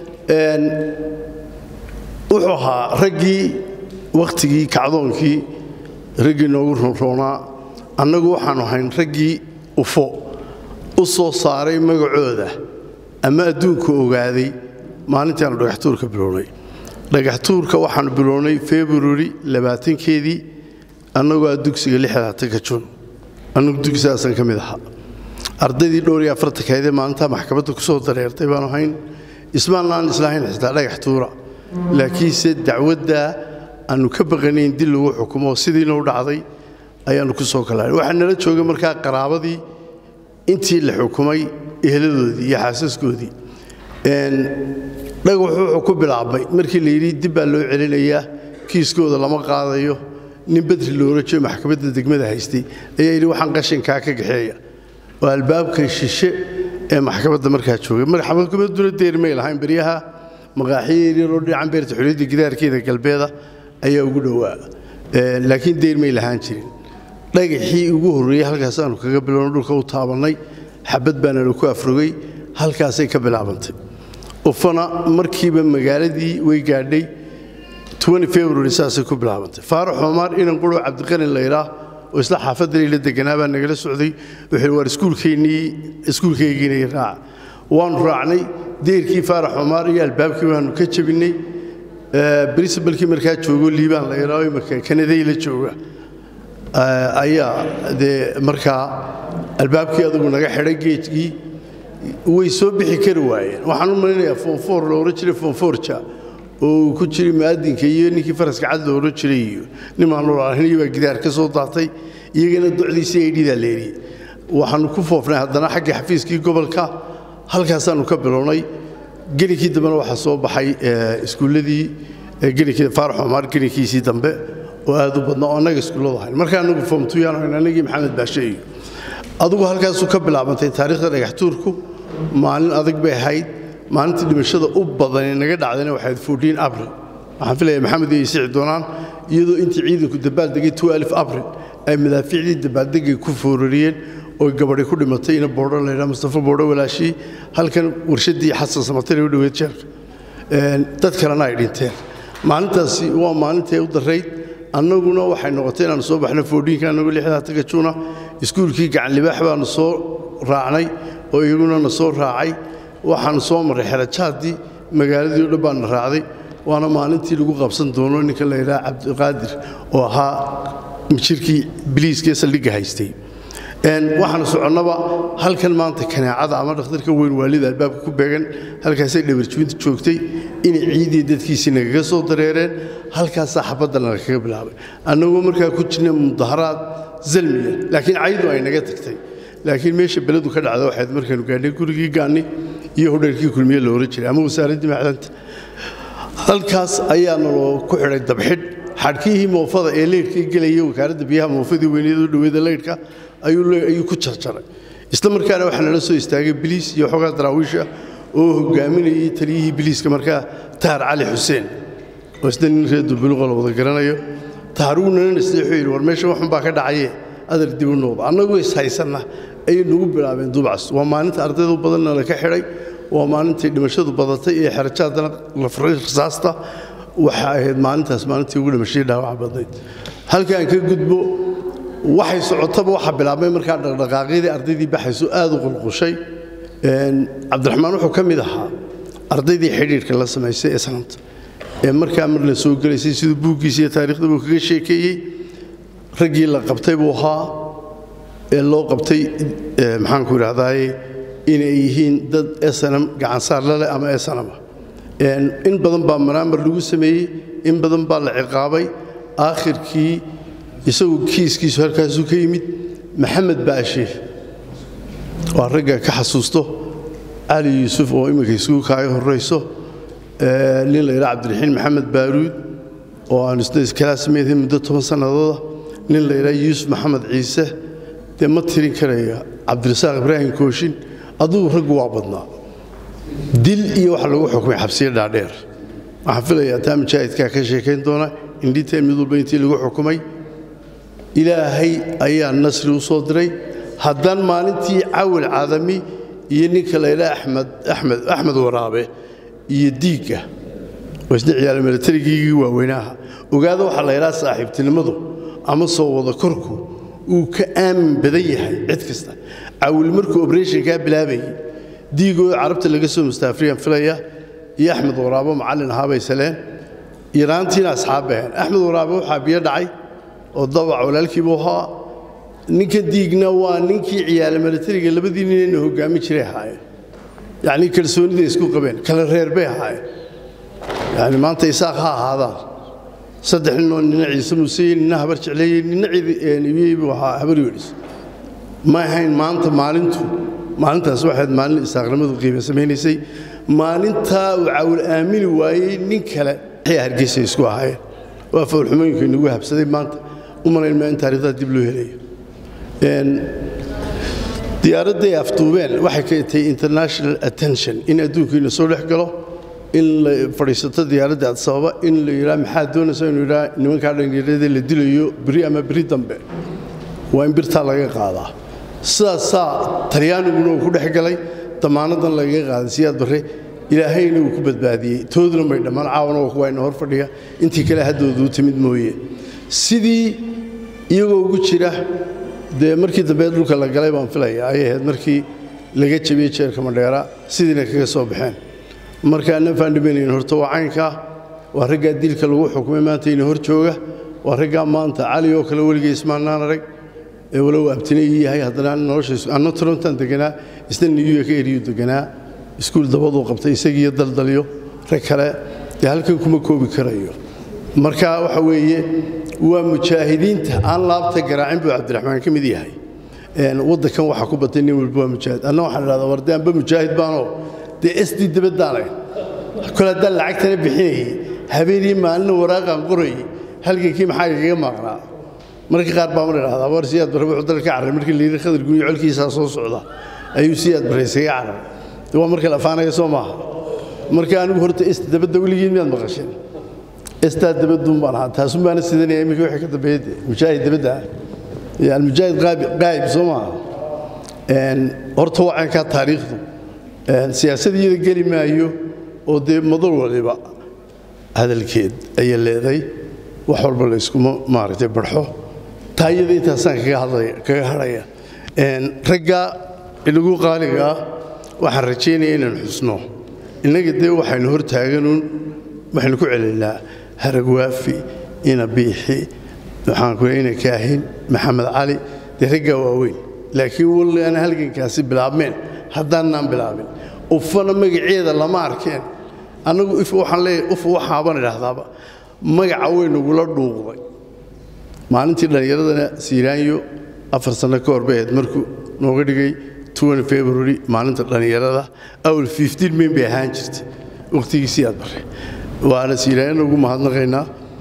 wuxuu ahaa raggii wakhtigii kacdoonkii raggii noogu ronroonaa annagu waxaannu hayn raggii ufo u soo saaray magacooda ama adduunka ogaaday maalintaannu dhagaxtuurka bilownay dhagaxtuurka waxaannu bilownay februari labaatankeedii annagoo a dugsiga lixdaatanka jun annagu dugsidaasaan ka mid ahaa ardaydii dhowr iyo afartankeedee maalintaa maxkamadda ku soo dareertay baanu hayn ismaanaan islahayn xitaa dhagax tuura laakiinse dacwaddaa aannu ka baqanayn dil lagu xukumo sidiina u dhacday ayaannu ku soo kalahay waxaa nala joogay markaa qaraabadii intii la xukumay eheladoodii iyo xaasaskoodii dhagax wuxuu ku bilaabmay markii la yidhi dib baa loo celinayaa kiiskooda lama qaadayo nin bedri loorajo maxkamadda degmada haystay ayaa yidhi waxaan qashinkaa ka gaxeeya oo albaabka shishe ee maxkamadda markaa joogay maxkamadduna deermay lahayn beryaha maqaaxiyo yaryaroo dhinacan beerta xuliyadda gidaarkeeda galbeeda ayaa ugu dhowaa laakiin deermay lahaan jirin dhagaxii ugu horreeyey halkaasaannu kaga bilowno dhulka u taabannay xabad baana laku afrogay halkaasay ka bilaabantay ufana markiiba magaaladii way gaadhay february saasay ku bilaabantay faarax xumaar inan quroo cabdiqanin layidhaah oo isla xaafaddan la deganaa baa nagala socday wuxuu waar iskuulkeennii iskuulkaygiina raaca waanu raacnay deerkii faarax xumaar iyo albaabkii baanu ka jabinnay princibalkii markaa joogo liibaan la yidhaaho imika kanaday la jooga ayaa dee markaa albaabkii adugu naga xidhay geejkii way soo bixi kari waayeen waxaan u malinayaa foonfoor la ohan jiray foonfoorja oo uu ku jiray mu'adinka iyo ninkii faraska cad la ohan jiray iyo nimaan lolaahinayo baa gidaar ka soo daatay iyagana docdiisii ay dhidaa leeriyey waxaanu ku foofnay haddana xagga xafiiskii gobolka halkaasaanu ka bilownay gelinkii dambena waxaa soo baxay iskuulladii gelinkii faarax omar gelinkiisii dambe oo aad u badna oo annaga iskuulladu ahayn markaa anagu foomtuyaan hayn annagii maxamed baashe iyo adugu halkaasuu ka bilaabantay taariikhda dhagaxtuurku maalin adag bay ahayd maalintii dhimashada u badanee naga dhacdayna waxayd fourteen abril waxaan filaya maxamed iyo isici doonaan iyadoo intii ciidanku dabaaldegay twelve abril ay madaafiicdii dabaaldegay ku foorariyeen oo gabadhi ku dhimatay ina boodho laydhaa mustafa boodho walaashii halkan warshaddii xasan samatare u dhoweed jeerka dad kalena ay dhinteen maalintaasi waa maalintay u darayd annaguna waxay noqotay inaanu soo baxno foodhiinka annagu lixdaa taga juuna iskuulkii gacanlibaax baanu soo raacnay oo iyaguna na soo raacay waxaanu soo marray xerajaadii magaaladii o dhan baana raacday waana maalintii lagu qabsan doono ninka la yidhaha cabdiqaadir oo ahaa jirkii biliiskee saldhigga haystay waxaanu soconnaba halkan maanta kanaacada ama dhakhtarka weyn waalida albaabka ku beegan halkaasay dhabarjibinta joogtay inay ciidii dadkiisii nagaga soo dareereen halkaasaa xabadda nagakaga bilaabay annagoo markaa ku jirna mudaharaad zalmiya laakiin caydu ay naga tagtay laakiin meesha beledu ka dhacda waxayd markaanu gaadhnay gurigii gaanni iyo hodheerkii kulmiye la ohan jiray ama wasaaraddii macdanta halkaas ayaana loo ku xidhay dabxidh xadhkihii moofada ee leydhkii gelaya wakaaradda biyaha moofadii weyneed u dhoweeda leydhka ayuu ku jarjaray isla markaana waxaa nala soo istaagay biliis iyo xoogaa daraawiisha oo hogaaminayay taliyihii biliiska markaa tahar cali xuseen oo isna nin reer dulbuluqa la wada garanayo tahar wuu nana nasteexuu yidhi war meesha waxun baa ka dhacaye adar dib u noqda annagu is haysanna ayay nagu bilaabeen dubcas waa maalinta ardaydu badanna la ka xidhay waa maalintay dhimashadu badatay ee xerajaadana la furay rasaasta waxa ahayd maalintaas maalintii ugu dhimashadii dhaawaca badnayd halkaan ka gudbo waxay socotaba waxaa bilaabmay markaa dhaqdhaqaaqyadii ardaydii baxayso aad u qulqushay cabdiraxmaan wuxuu ka mid ahaa ardaydii xidhiidhka la samaysay ee sanamta ee markaa mar la soo gelaysay siduu buuggiisa iyo taariikhda buu kaga sheekeeyey raggii la qabtay buu ahaa ee loo qabtay maxaanku idhahdaaye inay yihiin dad esanam gacansaar laleh ama esanama in badan baa manaamar lagu sameeyey in badan baa la ciqaabay aakhirkii isagu kiiskiisu halkaasuu ka yimid maxamed baashe waa ragga ka xasuusto cali yuusuf oo imminka isugu kaaga horrayso nin la yidhaha cabdiraxiin maxamed baaruud oo aan isna iskalaasmeeday muddo toban sannadooda nin la yidhaha yuusuf maxamed ciise dee ma tirin karaya cabdirasaaq ibraahim kooshin adugu raggu waa badnaa dil iyo waxa lagu xukumay xabsiyo dhaadheer waxaan filayaa taa mujaahidkaa ka sheekayn doona indhiteen mid walba intii lagu xukumay ilaahay ayaa nasri u soo diray haddaan maalintii cawil cadami iyo ninka laydhaa axmed axmed axmed waraabe iyo diigga oo isna ciyaala milatarigii waaweynaha ogaada waxaa la ydhaha saaxiibtinimadu ama soo wada korku uu ka aamin badan yahay cid kasta cawil markuu oberationkaa bilaabayay diigoo carabta laga soo mustaafriyaan filaya iyo axmed waraabo macallin ahaabay saleen iraantiina asxaab baheen axmed waraabe waxaa biyo dhacay oo dabac walaalkiibuu ahaa ninka diigna waa ninkii ciyaala milatariga labadii ninayna hoggaamin jiray ahaayeen yacnii kalsooniday isku qabeen kala reer bay ahaayeen yani maanta isaaq ha ahaadaan saddex ninoo nina ciise muuseye nina habar jecleeyey nina ciidibiyey buu ahaa habar yoodhis ma ahayn maanta maalintu maalintaas waxayd maalin isaaqnimadu qiime samaynaysay maalintaa uu cawil aamini waayey nin kale waxay hargeysa isku ahaayeen waa fawlxumooyinka inagu habsaday maanta u malayn maa in taarikhdaa dib loo helayo diyaaradday afduubeen waxay ka tahay international attention in adduunkiina soo dhex galo in la fadhiisato diyaaradda adsababa in la yidhaha maxaad doonaysa inuu yidhaha nimankaa dhallinyarada la dilayo beri ama beri dambe waa in birtaa laga qaadaa sidaasaa talyaaniguna uu ku dhex galay damaanadan lagaga qaaday siyaad barre ilaahayna uu ku badbaadiyey tooduna may dhammaan caawana waa kuwa ina hor fadhiya intii kale haddooda u timid mooye sidii iyagoo ugu jira dee markii dambe dhulka la galay baan filaya ayay ahayd markii laga jabiyey jeerka madheera sidiina kaga soo baxeen marka annan faandhimaynayn horta waa caynkaa waa raggaa dilka lagu xukumay maanta ina hor jooga waa raggaa maanta cali oo kale weligay ismaannaan arag ee walow abtine ii yahay haddana nolosha anna torontan deganaa isna new york eriyu deganaa iskuul dabaduu qabtay isagiiyo daldalyo rag kale dee halkan kuma koobi karayo marka waxa weeye waa mujaahidiinta aan laabta garaacin buu cabdiraxmaan ka mid yahay waddankan waxaa ku batay nin walba waa mujaahid anna waxaan idhahdaa warde anba mujaahid baanoo dee sd dabadaalayn kole haddaan lacagtana bixinayay habeenii maalina waraaqaan qorayay halgankii maxaa igaga maaqnaa marka qaar baa mar idhahdaa war siyaad barre wuxuu dalka carray markii layidhi khadar guniyo colkiisaa soo socda ayuu siyaad barre isaga carray waa marka la afaanaya soo maaha marka anigu horta esta dabadda weligiin miyaad maqasheen estaa dabadduun baan ahaa taasun baana sidanaya iminka wixii ka dambeeyay mujaahid dabadda ah almujaahid qaayib soo maaha horta waa caynkaa taariikhdu siyaasadiyada geli maayo oo dee madal waliba hadalkeed ayay leeday wax walba la iskuma maaragtay barxo taa iyada intaasaan kaga hadhaya ragga inagu qaaliga ah waxaan rajaynaya inaan xusno innaga dee waxaynu hor taaganuun waxaynu ku celinaa haragwaafi ina biixi waxaan ku ina kaahin maxamed cali dee raggaa waaweyn laakiin walli aan halgankaasi bilaabmeen haddaanaan bilaabin ufana magaceeda lama arkeen annagu if waxaan leeyahay uf waxaaban idhaahdaaba magaca weynagula dhuuqday maalintii dhallinyaradana siiraanyo afar sanno ka hor bay ahayd markuu nooga dhigay february maalinta dhallinyarada awal mayn bay ahaan jirtay wakhtigiisii aad barre waana siiraanyana ugu mahadnaqaynaa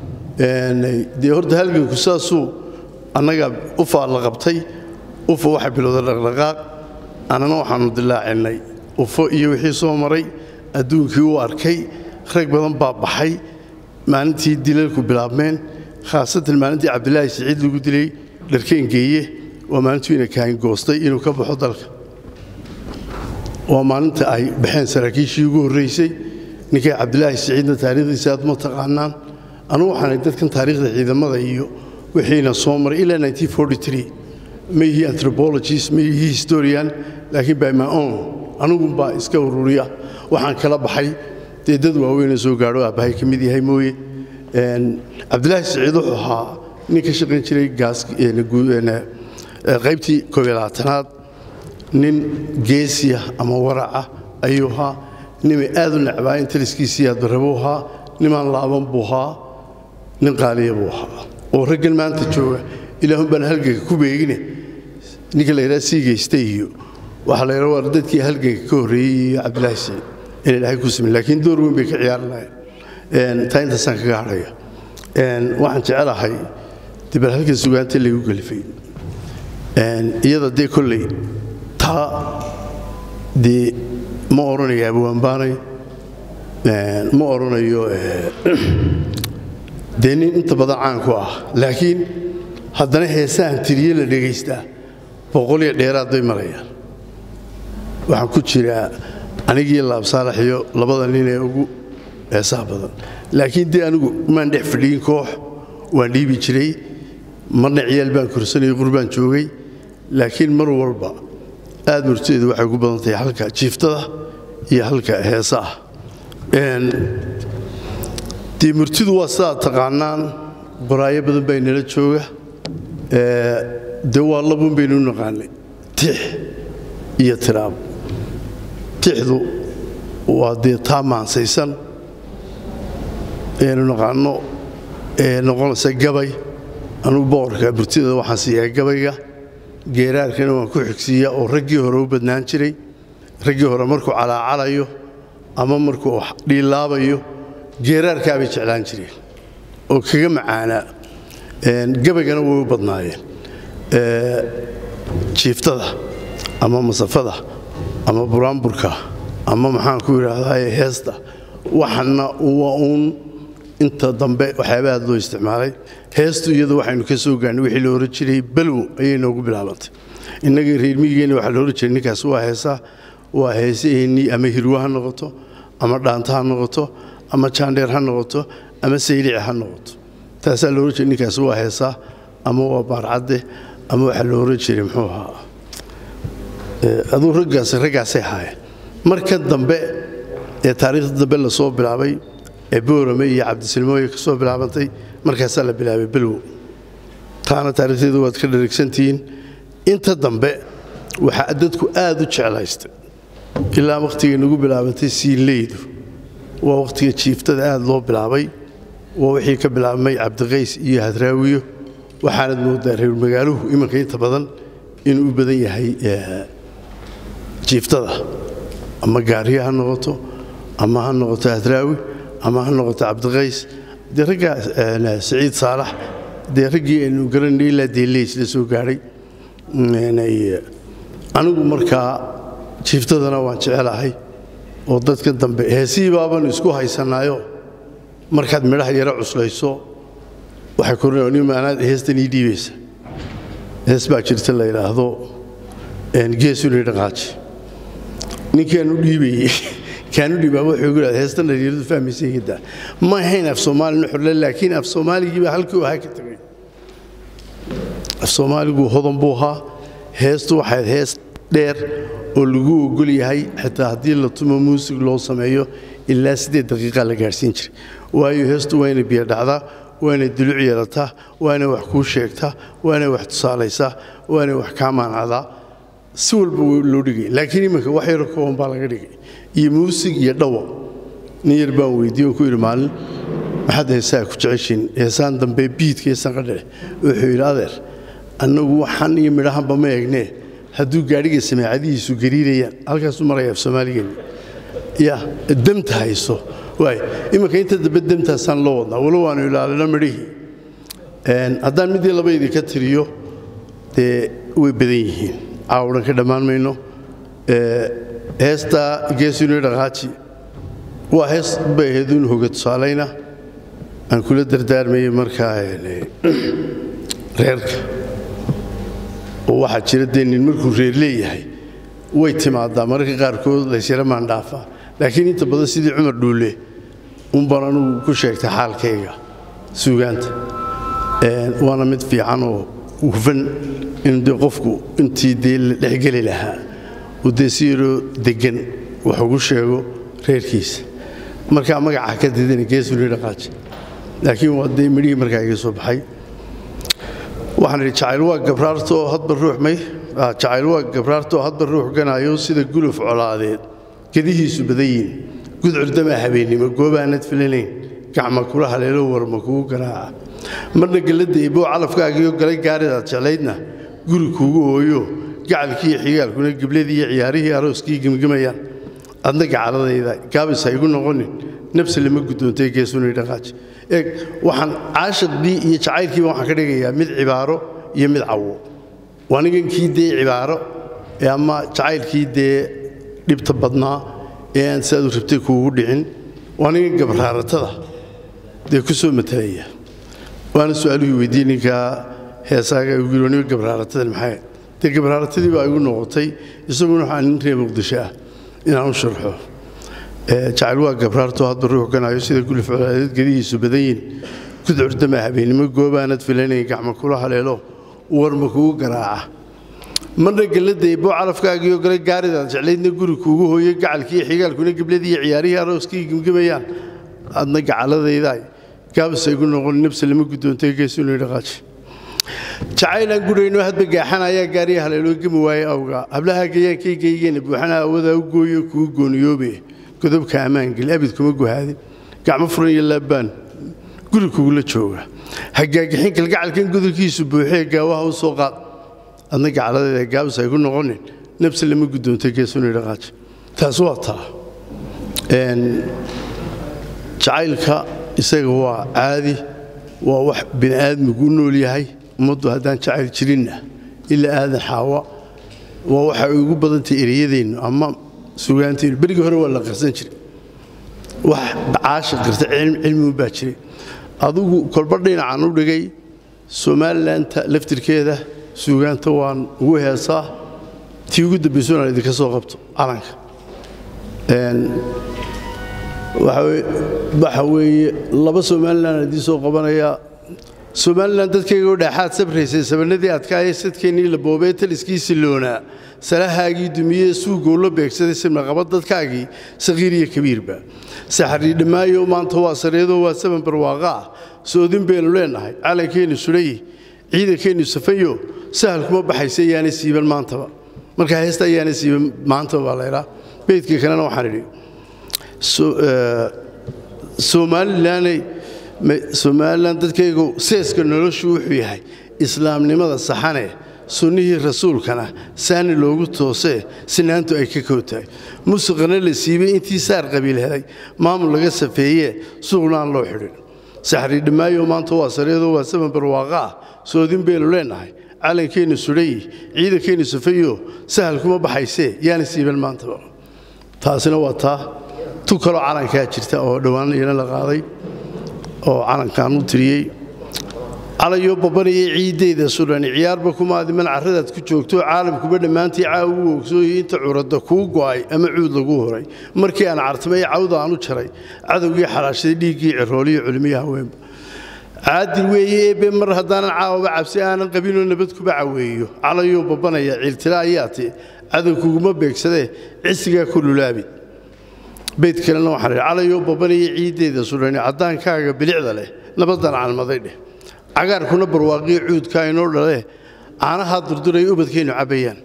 dee horta halganku saasuu annaga ufaa la qabtay ufa waxay bilowday dhaqdhaqaaq annana waxaannu dilaacinnay ufo iyo wixii soo maray adduunkii u arkay rag badan baa baxay maalintii dilalku bilaabmeen khaasatan maalintii cabdilaahi siciid lagu dilay dharkeengeeye waa maalintuu ina kaahin goostay inuu ka baxo dalka waa maalinta ay baxeen saraakiishii ugu horraysay ninkay cabdilaahi siciidna taariikhdiisa aad ma taqaanaan anugu waxaanay dadkan taariikhda ciidamada iyo wixiina soo maray ilaa ma yihii anthropologist ma yihii historian laakiin by my own anugunbaa iska ururiya waxaan kala baxay dee dad waaweynoo soo gaadho aabbahay ka mid yahay mooye cabdilaahi siciid wuxuu ahaa nin ka shaqayn jiray qaybtii koobyolabaatanaad nin geesiya ama waraca ayuu ahaa nimay aad u necbaa in taliskiisii aadbarabuu ahaa nimaan laaban buu ahaa nin qaaliya buu ahaa oo raggan maanta jooga ilaahun baan halganka ku beegine ninka la yidhaha sii geysta iyo waxaa la yidhaha waa dadkii halganka ka horreeyey iyo cabdilaahi siciid in ilaahay ku simin laakiin door weyn bay ka ciyaari lahayn taa intaasaan kaga hadhaya waxaan jecelahay dibal halkan sugaanta laygu gelifay iyada dee kolley taa dee ma odhanayo abwaanbaanay ma odhanayo dee nin inta badan caan ku ah laakiin haddana heesahan tiriye la dhegaystaa boqoliyo dheeraad bay marayaan waxaan ku jiraa anigii laabsaalax iyo labada nin ee ugu heesaha badan laakiin dee anigu maan dhex fadhiyin koox waan dhiibi jiray marna ciyaal baan korsanayay qurbaan joogay laakiin mar walba aad murtadeedu waxay ugu badan tahay halka jiiftada iyo halka heesaah dee murtidu waa sidaad taqaanaan qoraayo badan baa inala jooga dee waa labuun baynu u naqaanay tix iyo tiraab tixdu waa dee taa maansaysan aynu naqaanno ee noqonaysa gabay anugu boqorka murtidada waxaan siiyaa gabayga geeraarkana waan ku xigsiiyaa oo raggii hore u badnaan jiray raggii hore markuu calaacalayo ama markuu dhiilaabayo geeraarkaabay jeclaan jireen oo kaga macaanaa gabaygana way u badnaayeen jiiftada ama masafada ama buraanburka ama maxaan ku idhaahdaa heesta waxana waa uun inta dambe waxyaaba aad loo isticmaalay heestu iyadu waxaynu ka soo gaarnay wixii la ohan jiray balwo ayay noogu bilaabantay innagii reer miyigeenna waxaa la ohan jiray ninkaas waa heesaa waa heesaheennii ama hirwa ha noqoto ama dhaanta ha noqoto ama jaandheer ha noqoto ama saylici ha noqoto taasaa la ohan jiray ninkaas waa heesaa ama waa baarcadde ama waxaa la ohan jiray muxuu ahaa aduu raggaas raggaasay ahaayeen marka dambe ee taariikhda dambe lasoo bilaabay ee boorame iyo cabdisilmooye ka soo bilaabantay markaasaa la bilaabay belwow taana taarikhdeedu waad ka dharigsantihiin inta dambe waxaa dadku aad u jeclaystay ilaa wakhtigay nagu bilaabatay siinleydu waa wakhtiga jiiftada aad loo bilaabay waa wixii ka bilaabmay cabdiqays iyo hadraawiyo waxaanad moodaa reer magaaluhu iminka inta badan inuu u badan yahay jiiftada ama gaariya ha noqoto ama ha noqoto hadraawi ama ha noqoto cabdiqays dee raggaa saciid saalax dee raggii aynu garanay ilaa deeleys la soo gaadhay anigu markaa jiiftadana waan jecelahay oo dadka dambe heesihii baaban isku haysanaayo markaad midhaha yaro cuslayso waxay kornmaanaad heestan ii dhiibaysa hees baa jirta la yidhaahdo geesuni dhaqaaji ninkaanu dhiibayey kaanu dhiibaa wuxuu igu yidhahda heestan dhalinyaradu fahmaysa hidda ma ahayn af soomaali nuxurle laakiin af soomaaligiibaa halkii uu ahaa ka tegay af soomaaligu hodan buu ahaa heestu waxayd hees dheer oo lagu ogol yahay xitaa haddii la tumo muusig loo sameeyo ilaa siddeed daqiiqa la gaadhsiin jiray waayo heestu waa inay biyo dhacdaa waa inay duluc yeelataa waa inay wax kuu sheegtaa waa inay wax tusaalaysaa waa inay wax kaa maanacdaa si walba loo dhigay laakiin iminka wax yaro kooban baa laga dhigay iyo muusig iyo dhawo nin yar baan weydiiye oo ku yidhi maalin maxaad heesaa ku jeceshiin heesaan dambe biidka heesaan qadheh wuxuu yidhi adeer annagu waxan iyo midhahanba ma eegnee hadduu gaadhiga samaacadihiisu gariirayaan halkaasuu maraya af soomaaligeenni ya demta hayso waay iminka inta dambe demtaasaan loo wadnaa walo waanu ilaalino midhihii haddaan midii laba idinka tiriyo dee way badan yihiin caawdhan ka dhammaan mayno heesta geesuni dhaqaaji waa hees bay ahayd un hoga tusaalayna aan kula dardaarmayay markaa reerka oo waxaa jira dee nin markuu reer leeyahay way timaadaa mararka qaarkood laysyara maandhaafa laakiin inta badan sidii cumar dhuule unbaan anugu ku sheegtay xaalkayga suugaanta waana mid fiican oo hufan in dee qofku intii dee la dhexgeli lahaa uu dee si yaroo deggan wax ugu sheego reerkiisa markaa magaca ka didana geesuni dhaqaaji laakiin waa dee midhihii markaa iga soo baxay waxaan idhi jacayl waa gabraarta oo hadba ruux may jacayl waa gabraarta oo hadba ruux ganaayo sida guluf colaadeed gedihiisu badan yihin gudcurdamaa habeennimo goobaanad filanayn gacma kula haleelo warma kugu garaaca marna gelladda iboo calafkaagiyo galay gaaridaad jeclaydna guri kuugu hooyo gacalkiiyo xigaalkuna gebladii iyo ciyaarihii arooskii gemgemayaan adna gacaladayda gaabis ha igu noqonin nafsi lama guddoontay geesuni dhaqaaji eeg waxaan caashiqdii iyo jacaylkiiba waxaan ka dhigayaa mid cibaaro iyo mid cawo waa nigankii dee cibaaro ee ama jacaylkii dee dhibta badnaa ee aan siaad u rabtay kuugu dhicin waa nigan gabraaratada dee ku soo matalaya waana su-aaluhii weydiiyey ninkaa heesaaga ugu yiri niga gabraaratadan maxay dee gabraaratadii baa igu noqotay isaguna waxaa nin reer muqdisho ah inaan u sharxo jacayl waa gabraarto hadba ruux ganaayo sida gulif colaadeed gedihiisu badan yihin gudcurdama habeennimo goobaanad filanayn gacma kula haleelo warma kugu garaaca marna gelladda iboo calafkaagiyo gala gaaridaad jeclaydna guri kuugu hooyo gacalkiiyo xigaalkuna gebladii ciyaarihii arooskii gemgemayaan adna gacaladaydaa gaabisa igu noqon nabsi lama guddoontay geesuni dhaqaaji jacaylaan gudhayno hadba gaaxan ayaa gaariya haleeloo gemi waaye awga hablaha gayaankaygaygeenna buuxana awadaa u gooyo kugu gooniyoobe godobka ammaangeli abid kuma guhaadin gacmo furan iyo laabbaan guri kugula jooga hagaagixin kalgacalkan godolkiisu buuxee gaawaha u soo qaad adna gacaladeeda gaabis ay ku noqonin nabsi lama guddoontay geesuni dhaqaaji taas waa taa jacaylka isaga waa caadi waa wax bini aadmigu u nool yahay ummaddu haddaan jacayl jirinna ilaa aadan xaawa waa waxa ay ugu badantay ereyadeennu ama sugaanteennu berigii hore waa la qarsan jiray wax caasha qirta cilmigu baa jiray adugu kolba dhinacaan u dhigay somaalilanta laftirkeeda suugaanta waan ugu heesaa tii ugu dambayso inaan idinka soo qabto calanka waxa weeye laba somalilan idiin soo qabanayaa somalilan dadkaygoo dhaaxaad sabraysay sabanadii adkaayay sadkeennii la boobee taliskii silloonaa salahaagii dumiyee suugoo la beegsaday simnaqaba dadkaagii sakhiir iyo kabiirba saxarii dhammaayo maanta waa sareedoo waa saban barwaaqa ah soodin baynu leennahay calankeennu sudhayi ciidankeennu safayo sahal kuma baxaysa yaana siiban maantaba marka heesta yaana siiban maantaba baa laydhaa beydkii kalena waxaan idhi somalilanay somalilan dadkaygu seeska noloshu wuxuu yahay islaamnimada saxane sunnihii rasuulkana saani loogu toosee sinaantu ay ka kow tahay musuqana la siibay intii saar qabiil helay maamul laga safeeyee suuqna aan loo xidhin saxri dhammaayo maanta waa sareedoo waa saban barwaaqa ah soodin baynu leennahay calankeennu sudhayi ciidankeennu safayo sahal kuma baxaysee yaana siiban maantaba taasina waa taa tu kaloo calankaa jirta oo dhowaan iyana la qaaday oo calankaan u tiriyey calayoo babanayay ciiddayda sudhani ciyaarba kumaadiman carradaad ku joogto caalamkuba dhammaantii caawa u ogsooyay inta curadda kuu go'ay ama cuud lagu horay markii aan cartamay cawda aan u jaray cadowgii xalaashaday dhiiggii cirooliyo culmiyo haweenba caadil weeye eebbe mar haddaanan caawaba cabsi aanan qabinoo nabad kuba caweeyo calayoo babanaya ciiltila ayaati cadow kuguma beegsadee cisigaa ku lulaabi beyd kalena waxaan idhi calayoo babanaya ciiddayda sudhani caddaankaaga bilicda leh nabaddan calmaday dheh cagaarkuna barwaaqiyo cuudkaa inoo dhalee caanahaa durduray ubadkeennu cabbayaan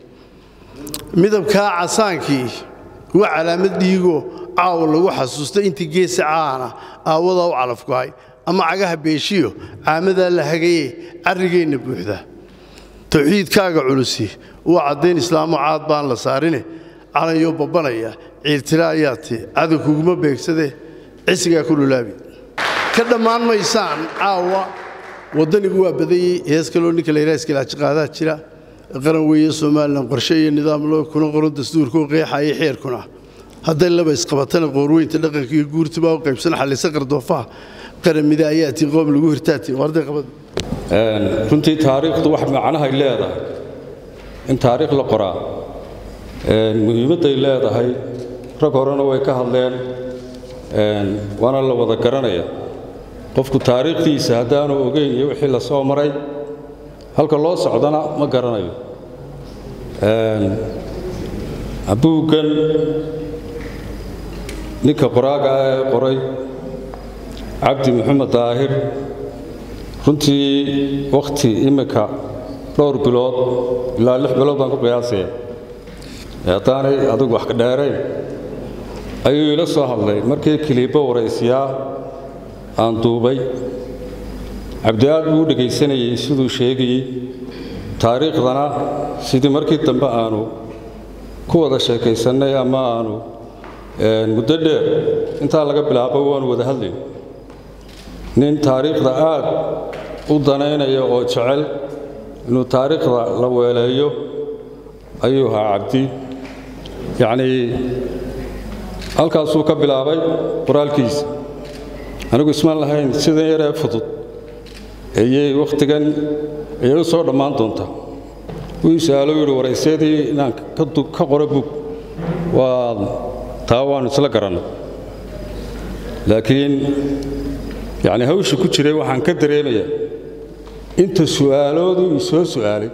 midabkaa casaankii waa calaamad dhiigoo caawa lagu xasuusta intii geesa caana aawadaa u calafgo'ay ama cagaha beeshiyo caamadaa la hagaye carrigeenna buuxda tawxiidkaaga culusi waa caddayn islaamo caad baan la saarine calayoo babbanaya ciiltila ayaati cadow kuguma beegsadee cisigaa ku lulaabi ka dhammaan maysaan caawa waddanigu waa badayey hees kaloo ninka la yidhaha iskilaajiqaadaa jira qaran weeye somalilan qorshe iyo nidaam loo kuna qoran dastuurkoo qeexaya xeerkuna hadday laba isqabatana qoorweynta dhaqanka iyo guurtibaa u qaybsan xallisa qardoofaha qaramida ayaatii qoom lagu hirtaatiin warday qabad runtii taariikhdu wax macnahay leedahay in taariikh la qoraa muhiimadday leedahay rag horena way ka hadleen waana la wada garanaya qofku taariikhdiisa haddaanu ogeyn iyo wixii la soo maray halka loo socdana ma garanayo buuggan ninka qoraaga ah ee qoray cabdi maxamed daahir runtii wakhti imminka dhowr bilood ilaa lix bilood baan ku qiyaasaya haddaanay adigu wax ka dheerayn ayuu ila soo hadlay markii kiliibbo waraysiyaa aan duubay cabdi aad buu u dhegaysanayey siduu sheegayey taariikhdana sidii markii dambe aanu ku wada sheekaysannay ama aanu muddo dheer intaa laga bilaabo waanu wada hadlayn nin taariikhda aad u danaynaya oo jecel inuu taariikhda la weeleeyo ayuu ahaa cabdi yacnii halkaasuu ka bilaabay qoraalkiisa anigu ismaan lahayn sidan yaree fudud ayay wakhtigan ayay u soo dhammaan doontaa wuu isaalo yidhi waraysyadii inaan ka qoro bug waa taa waannu isla garanay laakiin yacni hawsha ku jiray waxaan ka dareemayaa inta su'aaloodu ii soo su'aalay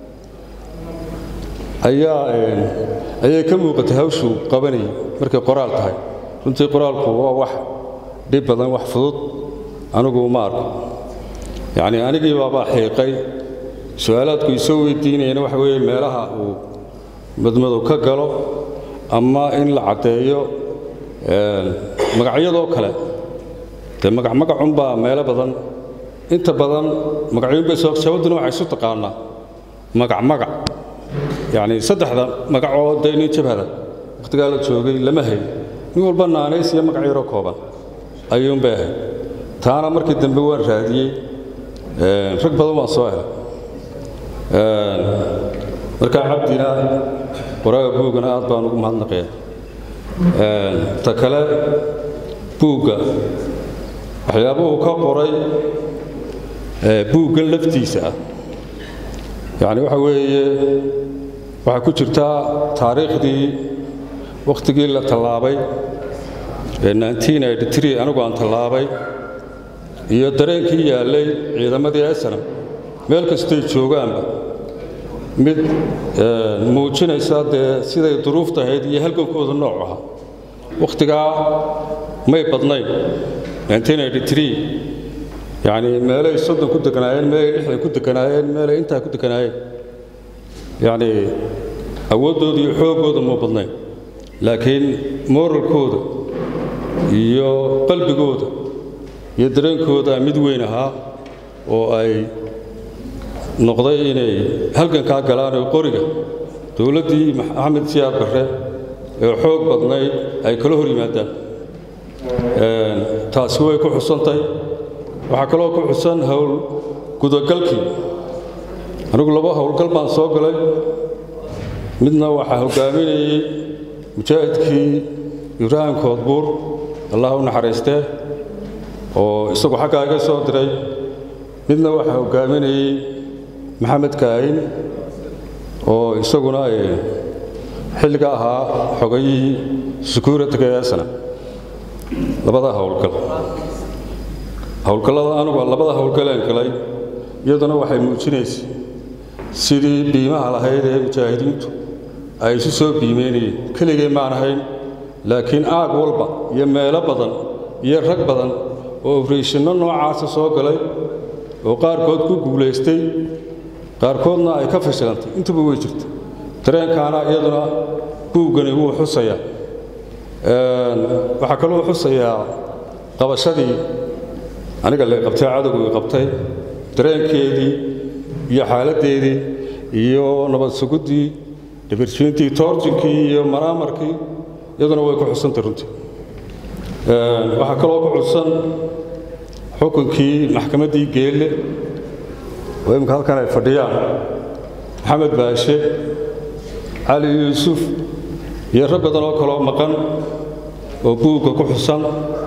ayaa ayay ka muuqatay hawshuu qabanayay markay qoraal tahay runtii qoraalku waa wax dhib badan wax fudud anigu ma arko yacnii anigii baabaa xiiqay su'aalaadku isoo weydiinayana waxa weeye meelaha uu madmadow ka galo ama in la caddeeyo magacyadoo kale dee magacmagacunbaa meelo badan inta badan magacyuunbay sababtuna waxay isu taqaanaa magacmagac yacnii saddexda magacoo dee nin jabhada wakhtigaa la joogay lama hayn nin walba naanays iyo magac yaroo kooban ayuunbay ahayd taana markii dambe waan raadiyey rag badan waan soo helay markaa cabdina qoraaga buuggana aad baan ugu mahadnaqaya ta kale buugga waxyaabuhu ka qoray buuggan laftiisa ah yacni waxa weeye waxaa ku jirtaa taariikhdii wakhtigii la tallaabay ee anigu aan tallaabay iyo dareenkii yaallay ciidamadii esanam meel kastay joogaanba mid muujinaysa dee siday duruufta ahayd iyo halgankooda nooc ahaa wakhtigaa may badnayn yacni meelay soddon ku deganaayeen meelay lixdan ku deganaayeen meelay intaa ku deganaayeen yacni awooddooda iyo xooggooda ma badnayn laakiin moralkooda iyo qalbigooda iyo dareenkooda mid weyn ahaa oo ay noqday inay halgankaa galaan oo qoriga dowladdii maxamed siyaad barre ee xoog badnayd ay kala hor yimaadaan taasi way ku xusantay waxaa kaloo ku xusan howl gudagalkii anigu laba howlgal baan soo galay midna waxaa hoggaaminayey mujaahidkii ibraahim koodbuur allah u naxariistee oo isagu xaggaa iga soo diray midna waxaa hoggaaminayey maxamed kaahin oo isaguna xilliga ahaa xogayihii security-ga eesana labada howlgal howlgallada anugu labada howlgaleen galay iyaduna waxay muujinaysay sidii biimaha lahayd ee mujaahidiintu ay isu soo biimeynayeen keligay maan ahayn laakiin aag walba iyo meelo badan iyo rag badan oo obreshino noocaasa soo galay oo qaarkood ku guulaystay qaarkoodna ay ka fashilantay intuba way jirta dareenkaana iyaduna buuggani wuu xusayaa waxaa kaloo xusayaa qabashadii aniga la qabtay cadowgu i qabtay dareenkeedii iyo xaaladdeedii iyo nabad suguddii dhibirjiintii toorjinkii iyo maraamarkii iyaduna way ku xusantay runtii waxaa kaloo ku xusan xukunkii maxkamaddii geelle oo imminka halkan ay fadhiyaan maxamed baashe cali yuusuf iyo rag badan oo kaloo maqan oo buugga ku xusan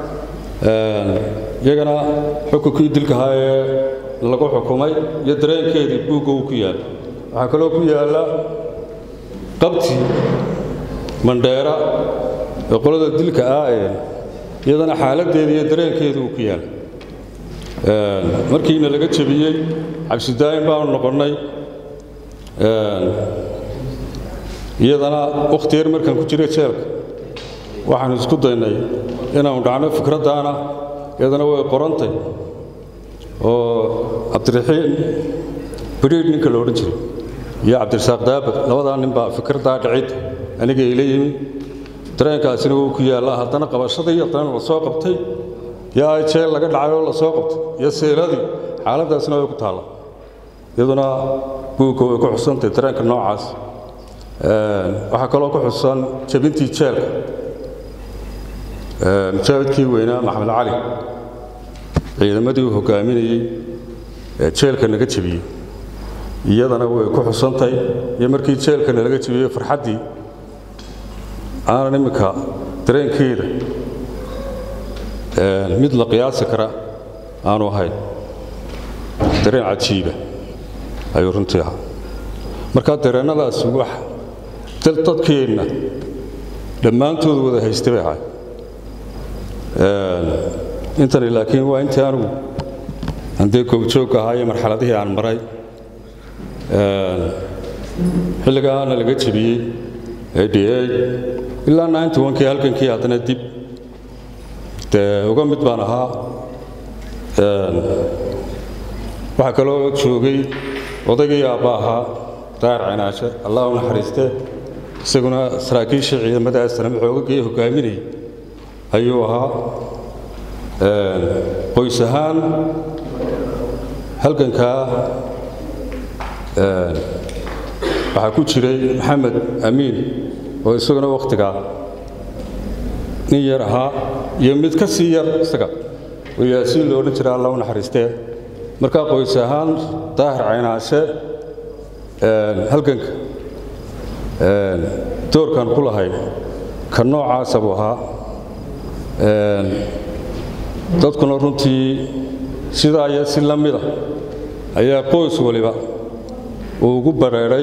iyagana xukunkii dilkahaa ee lagu xukumay iyo dareenkeedii buugga uu ku yaalla waxaa kaloo ku yaalla qabtii mandheera ee qolada dilka ah ee iyadana xaaladdeedii iyo dareenkeedii uu ku yaalla markiina laga jebiyey cabsidaayin baanu noqonnay iyadana wakhti yar markaan ku jiray jeelka waxaanu isku daynay inaanu dhacno fikraddaana iyadana way qorantay oo cabdiraxiim bidhiidh ninka la odhan jiray iyo cabdirasaaq daabad labadaa nin baa fikraddaa dhicid aniga ila yimi dareenkaasina wuu ku yaallaa haddana qabashadii haddana la soo qabtay yaa jeel laga dhacay oo la soo qabtay iyo seeladii xaaladdaasina way ku taalla iyaduna buugga way ku xusantay dareenka noocaas waxaa kaloo ku xusan jebintii jeelka mujaahidkii weynaa maxamed cali ciidamadii uu hoggaaminayey ee jeelka naga jebiyey iyadana way ku xusantay iyo markii jeelkana laga jebiyey farxaddii aanan imminka dareenkeeda mid la qiyaasi kara aanu ahayn dareen cajiiba ayuu runtii ahaa markaa dareennadaasi wax dadkeenna dhammaantood wada haysta bay ahay intani laakiin waa intii anugu handee goobjoogka ahaa iyo marxaladihii aan maray xilligaana laga jebiyey ada ilaa ninety onkii halkankii haddana dib dee uga mid baan ahaa waxaa kaloo joogay odaygii aabba ahaa daayar cinaashe allah u naxariistee isaguna saraakiisha ciidamada asnam xoogagii hoggaaminayay ayuu ahaa qoys ahaan halgankaa waxaa ku jiray maxamed amiin oo isaguna wakhtigaa nin yar ahaa iyo mid ka sii yar isaga oo yaasiin lo odhan jira alla u naxariistee markaa qoys ahaan daahir caynaashe halganka doorkan ku lahay ka noocaasa buu ahaa dadkuna runtii sidaa iyo si la mida ayaa qoys waliba uu ugu bareeray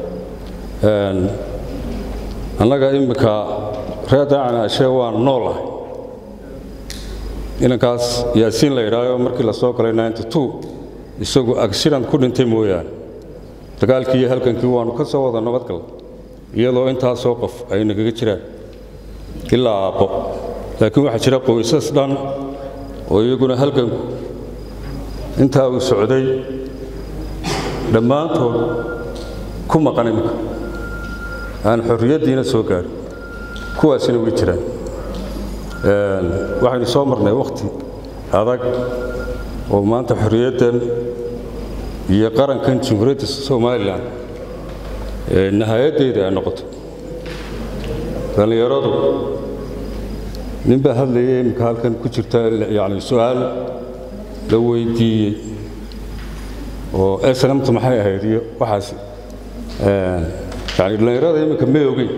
annaga imminka reer daacanaashee waan noolahay inankaas yaasiin la yidhaayo markii la soo galay ninety two isagu agshiran ku dhintay mooyaane dagaalkii iyo halgankii waannu ka soo wada nabadgal iyadoo intaasoo qof ay nagaga jiraan ilaa aabbo laakiin waxaa jira qoysas dhan oo iyaguna halganku intaa uu socday dhammaantood ku maqan iminka aan xorriyaddiina soo gaarin kuwaasina way jiraan waxaynu soo marnay wakhti adag oo maanta xorriyaddan iyo qarankan jamhuuriyadda somalilan nahayaddeeda ay noqoto dhallinyaradu nin baa hadlayay iminka halkan ku jirta yani su-aal la weydiiyey oo snamtu maxay ahayd iyo waxaas yani dhallinyarada iminka may ogeyn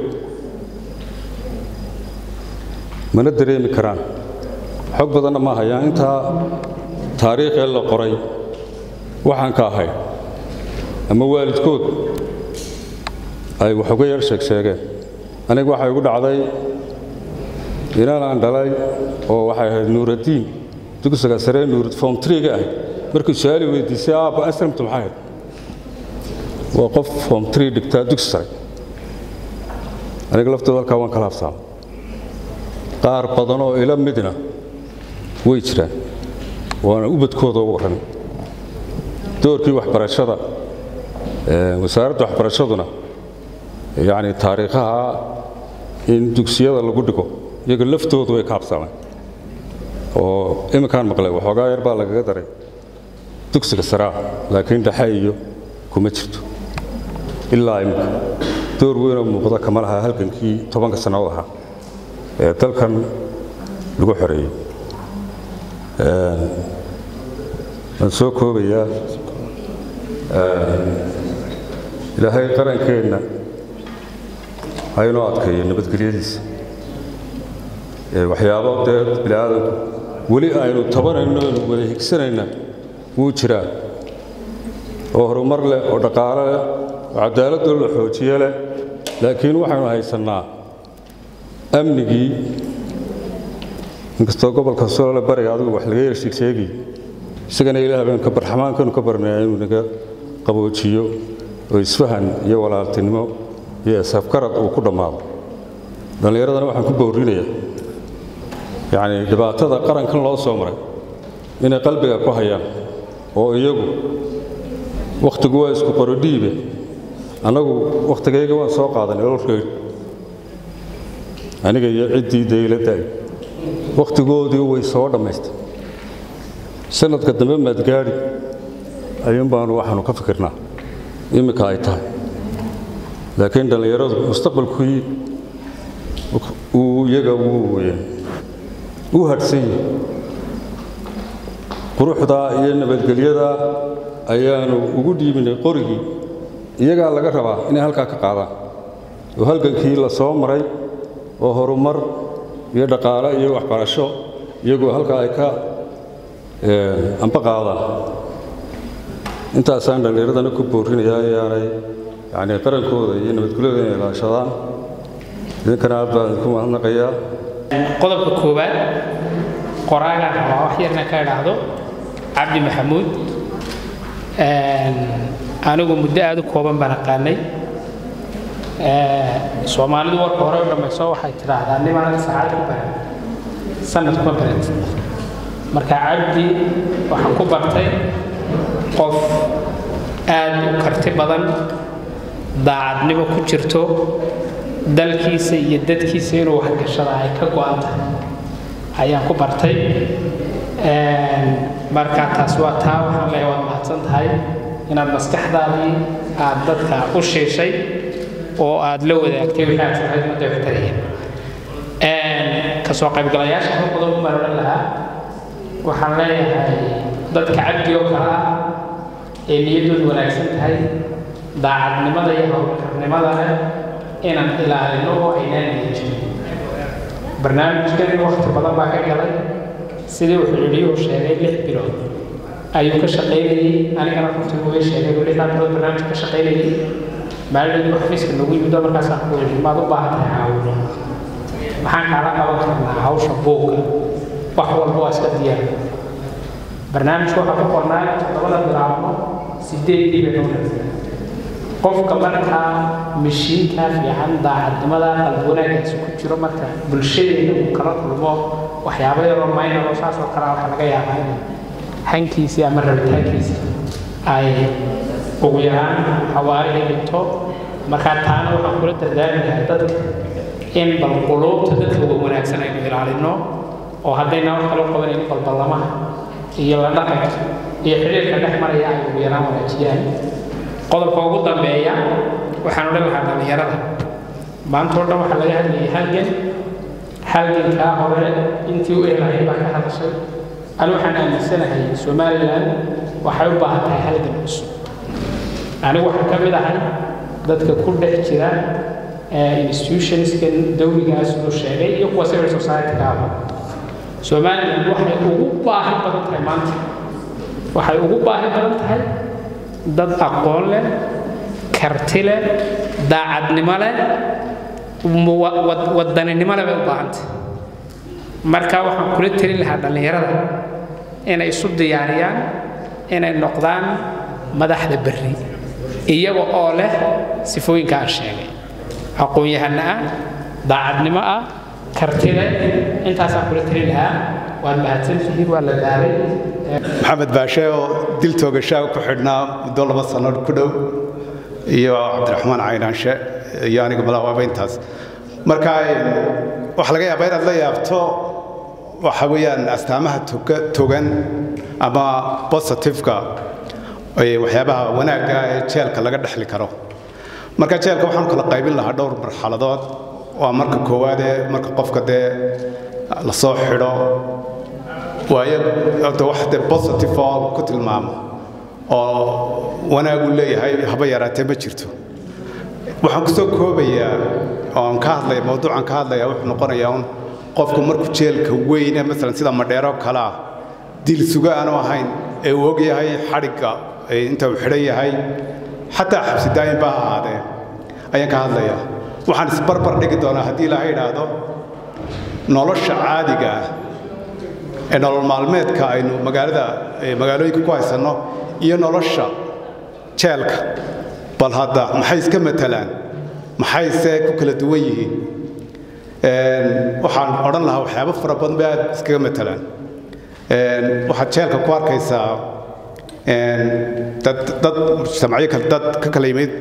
mana dareemi karaan xog badanna ma hayaan intaa taariikhee la qoray waxaan ka ahay ama waalidkood ay wax uga yar sheeg sheegeen aniga waxay igu dhacday inaan aan dhalay oo waxay ahayd nuuraddiin dugsiga sare nuurad form triga ahayd markii su-aali weydiisay aabba aslamtu maxay ahayd waa qof form tree dhigtaa dugsi sare aniga laftooda halkaa waan kala habsaamay qaar badan oo ila midna way jiraan waana ubadkooda u warran doorkii waxbarashada wasaaradda waxbarashaduna yacni taariikhaha in dugsiyada lagu dhigo iyaga laftoodu way ka habsaameen oo iminkaan maqlay waxoogaa yar baa lagaga daray dugsiga saraa laakiin dhexe iyo kuma jirto ilaa iminka door weynoo muuqda kama laha halgankii tobanka sannadood ahaa ee dalkan lagu xoreeyey waan soo koobayaa ilaahay qarankeenna haynoo adkeeyo nabadgelyadiisa waxyaabo dee bini aadamku weli aynu tabanayno aynu wada higsanayna wuu jiraa oo horumar leh oo dhaqaalo leh oo cadaaladoo la xoojiye leh laakiin waxaynu haysannaa amnigii inkastoo gobolka solole bariga adigu wax laga yershiig sheegi isagana ilaah baynu ka barxamaankanu ka barnaya inuu naga qaboojiyo oo isfahan iyo walaaltinimo iyo isafgarad uu ku dhammaado dhallinyaradana waxaan ku bowrinayaa yacni dhibaatada qarankan loo soo maray inay qalbiga ku hayaan oo iyagu wakhtigu waa isku qorodhiibe annagu wakhtigayga waan soo qaadanay ololkayga aniga iyo ciddii dayladdaay wakhtigoodii way soo dhammaystay sanadka dambe maadgaadhi ayuun baanu waxaanu ka fikirnaa iminka ay tahay laakiin dhallinyaradu mustaqbalkii uu iyaga wuu u hadhsan yahay quruxda iyo nabadgelyada ayaanu ugu dhiibinay qorigii iyagaa laga rabaa inay halkaa ka qaadaan oo halgankii la soo maray oo horumar iyo dhaqaale iyo waxbarasho iyagoo halkaa ay ka amba qaadaan intaasaan dhallinyaradana ku boorinayaa inaanay yani qarankooda iyo nabadgelyada inay ilaashadaan idinkana aad baan idinku mahadnaqayaa qodobka koowaad qoraagaan rabaa wax yarna ka idhaahdo cabdi maxamuud anigu muddo aad u kooban baan aqaanay soomaalidu warka hore u dhammayso waxay tidhaahdaa niman saacad ku baran sanad kuma barat marka cabdi waxaan ku bartay qof aad u karti badan daacadnimo ku jirto dalkiisa iyo dadkiisa inuu waxgashada ay ka go'an tahay ayaan ku bartay marka taas waa taa waxaan leeyahay waad mahadsan tahay inaad maskaxdaadii aad dadka u shiishay oo aad la wadaagtay wixii aad sahayd muddo waxtaraya kasoo qaybgalayaasha hal qodob baan odhan lahaa waxaan leeyahay dadka cabdi oo kale ah ee niyadoodu wanaagsan tahay daacadnimada iyo howlkarnimada leh inaan ilaalino oo aynaan niyajin barnaamijkan waqti badan baa ka galay sidii wuxuu yidhi sheegay lix bilood ayuu ka shaqaynayey anigana runtii wuu sheegay uu lixdaa bilood barnaamij ka shaqaynayey maalin xafiiska nagu yimid oo markaasaan ku yidhi maad u baahan tahay caawino maxaan kaala qaban karnaa hawsha buugga wax walba waa iska diyaar barnaamijka waxaa ku qornaa toddobada bilaabno sideedii bay noo qofka markaa mishiinka fiican daacadnimada qalbi wanaagaasi ku jiro marka bulshadeena uu kala kulmo waxyaabo yaroo maynaro saas oo kale waxaa laga yaabaa inay hankiisii ama rabitaankiisa ay ugu yaraan xawaari ay dhigto markaa taana waxaan kula dardaarmi lahaa dadka in bal quluubta dadka uga wanaagsan aynu ilaalino oo haddayna wax kala qabanayno balballamaha iyo la dhaqanka iyo xidhiirka dhex maraya ay ugu yaraan wanaajiyaan qodobka ugu dambeeya waxaan odhan lahaa dhallinyarada maanta oo dhan waxaa laga hadlayay halgan halgankaa hore intii u ehlahay baa ka hadashay ani waxaan aaminsanahay somalilan waxay u baahan tahay halgan cusub anigu waxaan ka mid ahay dadka ku dhex jira institutionskan dawligaas uu sheegay iyo kuwa civil society-ka ah somalilan waxay ugu baahi badan tahay maanta waxay ugu baahi badan tahay dad aqoon leh karti leh daacadnimo leh wadaninimo leh bay u baahantay marka waxaan kula telin lahaa dhallinyarada inay isu diyaariyaan inay noqdaan madaxda berri iyaga oo leh sifooyinka aan sheegay aqoon-yahano ah daacadnimo ah karti leh intaasaan kula telin lahaa waad mahadsantihiin waa la daalay maxamed baashe oo dil toogashaa ku xidhnaa muddo laba sanno ku dhow iyo cabdiraxmaan caynaanshe iyo aniga malawaaba intaas marka waxaa laga yaabaa inaad la yaabto waxa weeyaan astaamaha togan ama positiveka waxyaabaha wanaagga ee jeelka laga dhexli karo marka jeelka waxaan kala qaybin lahaa dhowr marxaladood waa marka koowaad ee marka qofka dee lasoo xidho waayo horta wax dee positive oo ku tilmaamo oo wanaagu leeyahay haba yaraatee ma jirto waxaan kusoo koobayaa oon ka hadlaya mawduucan ka hadlaya wuxuu noqonayaa un qofku markuu jeelka weyne masalan sida madheero kale ah dil suga aanu ahayn ee uu og yahay xadhigga inta uu xidhan yahay xataa xabsi daa'im ba ha ahaadee ayaan ka hadlayaa waxaan isbarbar dhigi doonaa haddii ilaahay idhaahdo nolosha caadiga ah ee nolol maalmeedka aynu magaalada magaalooyinka ku haysanno iyo nolosha jeelka bal hadda maxay iska matalaan maxayse ku kala duwan yihiin waxaan odhan lahaa waxyaabo fara badan bay aad iskaga matalaan waxaad jeelka ku arkaysaa dad dad mujtamacyo kale dad ka kala yimid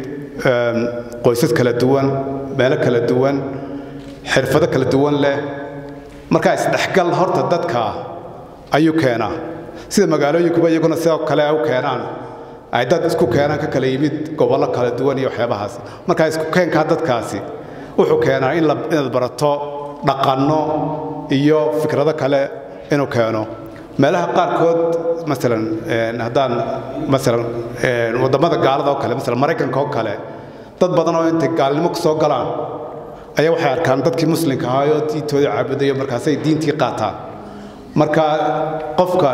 qoysas kala duwan meelo kala duwan xirfado kala duwan leh markaa isdhexgal horta dadka ayuu keenaa sida magaalooyinkuba iyaguna sidoo kale u keenaan ay dad isku keenaan ka kala yimid gobollo kala duwan iyo waxyaabahaas markaa isku keenkaa dadkaasi wuxuu keenaa in inaad barato dhaqanno iyo fikrado kale inuu keeno meelaha qaarkood masalan haddaan masalan waddamada gaalada oo kale masalan maraykanka oo kale dad badan oo intay gaalnimo ku soo galaan ayaa waxay arkaan dadkii muslimka ahaa oo diintoodii caabudayo markaasay diintii qaataan marka qofka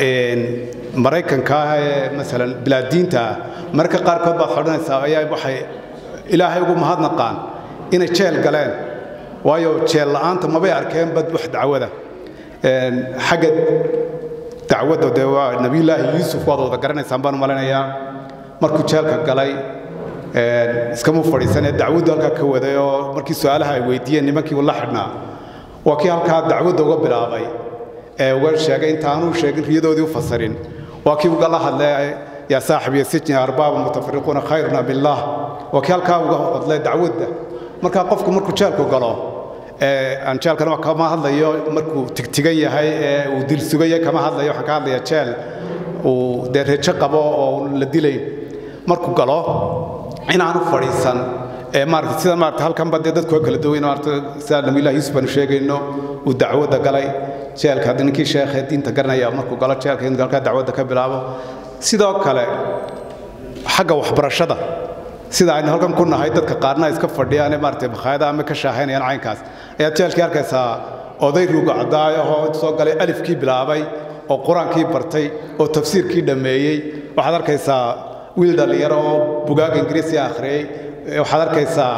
maraykanka ah ee masalan bilaadiinta ah mararka qaarkood baad xodhanaysaa ayaa waxay ilaahay ugu mahadnaqaan inay jeel galeen waayo jeel la'aanta mabay arkeen bad wax dacwada xagga dacwadda dee waa nebiyullaahi yuusuf waad wada garanaysaan baan malinayaa markuu jeelka galay iskama fadhiisanee dacwaddu halkaa ka waday oo markii su-aalaha ay weydiiyeen nimankii uu la xidhnaa waa kii halkaa dacwadda uga bilaabay ee uga sheegay intaanuu sheegin riyadoodii u fasirin waa kii uga la hadlay yaa saaxib iyo sijni arbaaba mutafariquuna khayruna billaah waa kii halkaa uga hadlay dacwadda markaa qofku markuu jeelku galo aan jeelkana kama hadlayo markuu tigtigan yahay ee uu dil sugaya kama hadlayo waxaan ka hadlayaa jeel uu dee rejo qabo oo la dilay markuu galo inaanu fadhiisan ee maarata sida maarata halkanba dee dadku waa kala duwan maarata sida nabiyullahi yuusuf aanu sheegayno uu dacwadda galay jeelka hadda ninkii sheekhee diinta garanaya markuu galo jeelka inuu halkaa dacwadda ka bilaabo sidoo kale xagga waxbarashada sida aynu halkan ku nahay dadka qaarna iska fadhiyaan ee maarata makhaayada ama ka shaahaynayaan caynkaas ayaad jeelkii arkaysaa oday ruuga cadaayo oo soo galay alifkii bilaabay oo qur-aankii bartay oo tafsiirkii dhammeeyey waxaad arkaysaa wiil dhallinyaro oo bugaaga ingiriisi akhriyey waxaad arkaysaa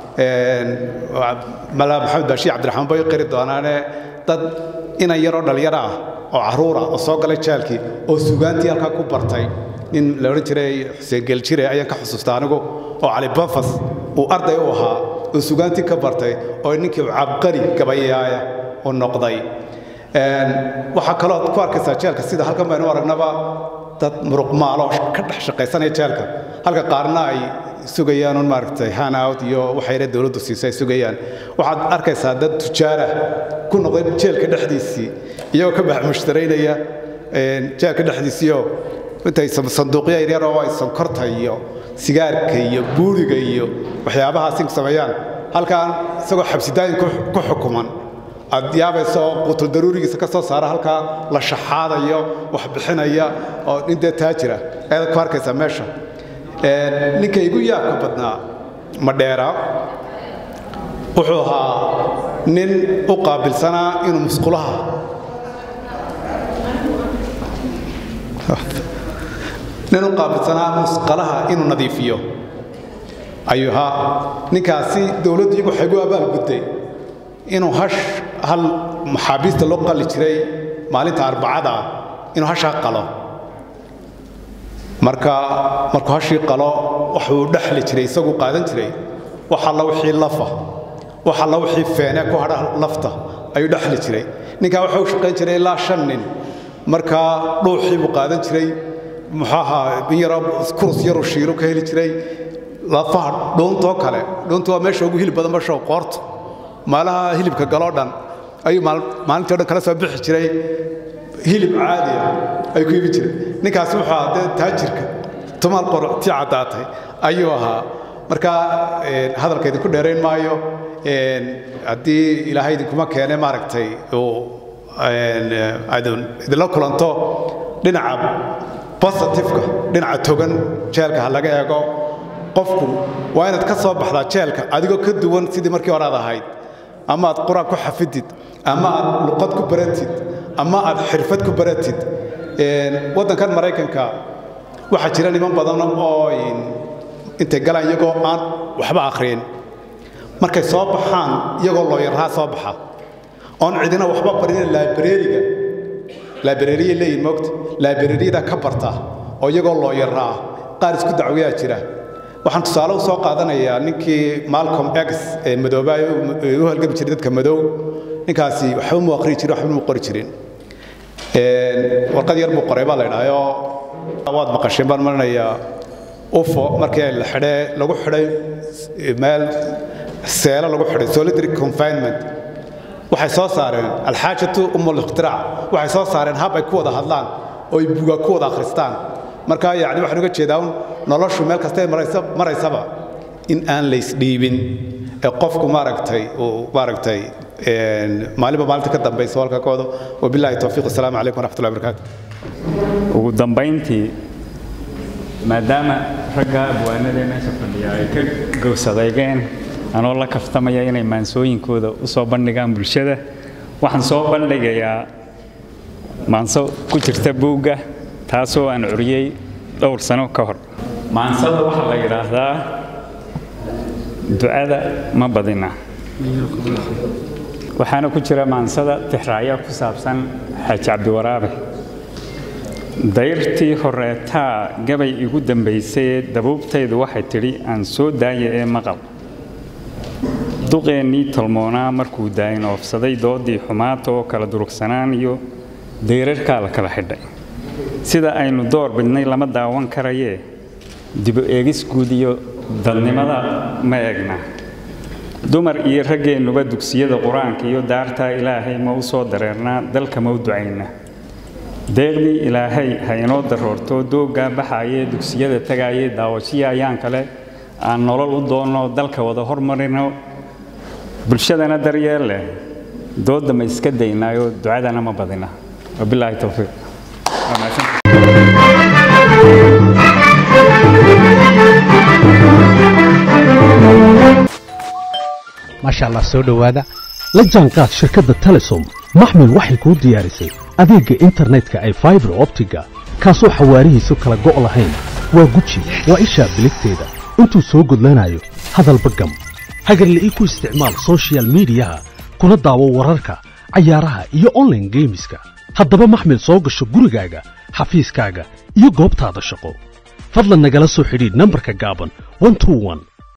mala maxamed baashiir cabdiraxmaan bay qiri doonaane dad inan yaroo dhallinyaro ah oo caruura oo soo galay jaalkii oo sugaantii halkaa ku bartay nin la odhan jiray xuseen geeljire ayaan ka xusuusta anigu oo cali bafas uu arday u ahaa oo sugaantii ka bartay oo ninkii cabqari gabayaaya u noqday waxaa kaloo ku arkaysaa jeelka sida halkan baynu aragnaba dad muruqmaalo ka dhex shaqaysanaya jeelka halka qaarna ay sugayaan un maaragtay hanout iyo waxayna dowladdu siisay ay sugayaan waxaad arkaysaa dad tujaara ku noqday jeelka dhexdiisii iyagoo ka bax mushtaraynaya jeelka dhexdiisiioo intay sanduuqyo yaryar oo ay sonkorta iyo sigaarka iyo buuriga iyo waxyaabahaasi sameeyaan halkan isagoo xabsidaayin ku xukuman aad yaabaysa oo qutul daruurigiisa ka soo saara halkaa la shaxaadayo wax bixinaya oo nin dee taajira ayaad ku arkaysaa meesha ninka igu yaabka badnaa madheera wuxuu ahaa nin u qaabilsanaa inuu musqulaha nin u qaabilsanaa musqalaha inuu nadiifiyo ayuu ahaa ninkaasi dowladdu iyagu waxay gu abaalgudday inuu hash hal maxaabiista loo qalli jiray maalinta arbacada inuu hashaa qalo marka markuu hashii qalo waxuu dhexli jiray isaguu qaadan jiray wax alla wixii lafa wax alla wixii feene ku hadha lafta ayuu dhexli jiray ninkaa wuxuu shaqayn jiray ilaa shan nin markaa dhuuxii buu qaadan jiray muxuu ahaa in yaroo kurus yaruu shiiru ka heli jiray lafaha dhuuntoo kale dhuuntu waa meesha ugu hilib badan bashow qoorta maalaha hilibka galoo dhan ayuu maalintii o dhan kala soo bixi jiray hilib caadi ah ayuu ku ibi jiray ninkaasi wuxuu ahaa dee taajirka tumaal qortii caddaatay ayuu ahaa marka hadalka idinku dheerayn maayo haddii ilaahay idinkuma keene maaragtay uu idinla kulanto dhinaca positifeka dhinaca togan jeelka ha laga eego qofku waa inaad ka soo baxdaa jeelka adigoo ka duwan sidii markii hore aad ahayd ama aad qur-aan ku xafidid ama aad luqad ku baratid ama aad xirfad ku baratid waddankan maraykanka waxaa jira niman badan oo intay galaan iyagoo aan waxba akhriyin markay soo baxaan iyagoo looyaraha soo baxa oon cidina waxba barin laabareeriga laabareeriya leeyihin moogta laabareeriyada ka barta oo iyagoo looyaraa qaar isku dacwayaa jira waxaan tusaale u soo qaadanayaa ninkii malcolm x ee madoobaayo u halgami jiray dadka madow ninkaasi waxba mu aqrii jirin waxba mu qori jirin warqad yar buu qoray baa la idhaahayoo waad maqasheen baan maranayaa ufo markii la xidhee lagu xidhay meel seelo lagu xidhay solitary confinement waxay soo saareen alxaajatu umul ikhtirac waxay soo saareen hab ay ku wada hadlaan oo ay buugaa ku wada akhristaan marka yacni waxaan uga jeedaa un noloshu meel kastay maraysaba in aan laysdhiibin ee qofku maaragtay uu maaragtay maalinba maalinta ka dambaysa halka kooda wabillahi towfiiq assalaamu calaykum waraxmatullahi wabarakaatu ugu dambayntii maadaama ragga abwaanadee meesha fadhiya ay ka gowsadeygeen anoo la kaftamaya inay maansooyinkooda u soo bandhigaan bulshada waxaan soo bandhigayaa maanso ku jirta buugga taasoo aan curiyey dhowr sano ka hor maansada waxaa la yidhaahdaa ducada ma badina waxaana ku jira maansada tixraacyo ku saabsan xaaji cabdiwaraabe dayrtii horeetaa gabay igu dambaysayee dabuubtaydu waxay tidhi aan soo daaya ee maqal duqeennii tolmoonaa markuu daayin oofsaday doodii xumaata oo kala durugsanaan iyo dayrarkaa la kala xidhay sida aynu door bidnay lama daawan karayee dibu eegis guud iyo dadnimada ma eegna dumar iyo raggeennuba dugsiyada qur-aanka iyo daartaa ilaahay ma u soo dareernaa dalka ma u ducayna deeqdii ilaahay ha inoo daroorto dooggaa baxaayee dugsiyada tagaayee daawashiya ayaan kale aan nolol u doonno dalka wada hormarino bulshadana daryeel leh doodda ma iska daynaayoo ducadana ma badina wabilaahi towfiiq maasha allah soo dhowaada la jaanqaad shirkadda telesom maxmil waxay kuu diyaarisay adeegga internetka ay faibar optiga kaasoo xawaarihiisu kala go' lahayn waa guji waa ishaa biligteeda intuu soo gudlanayo hadalba gam hagarle ii ku isticmaal soshiyal miidiyaha kuna daawo wararka cayaaraha iyo onlaine geemiska haddaba maxmil soo gasho gurigaaga xafiiskaaga iyo goobtaada shaqo fadlan nagala soo xidhiidh nambarka gaaban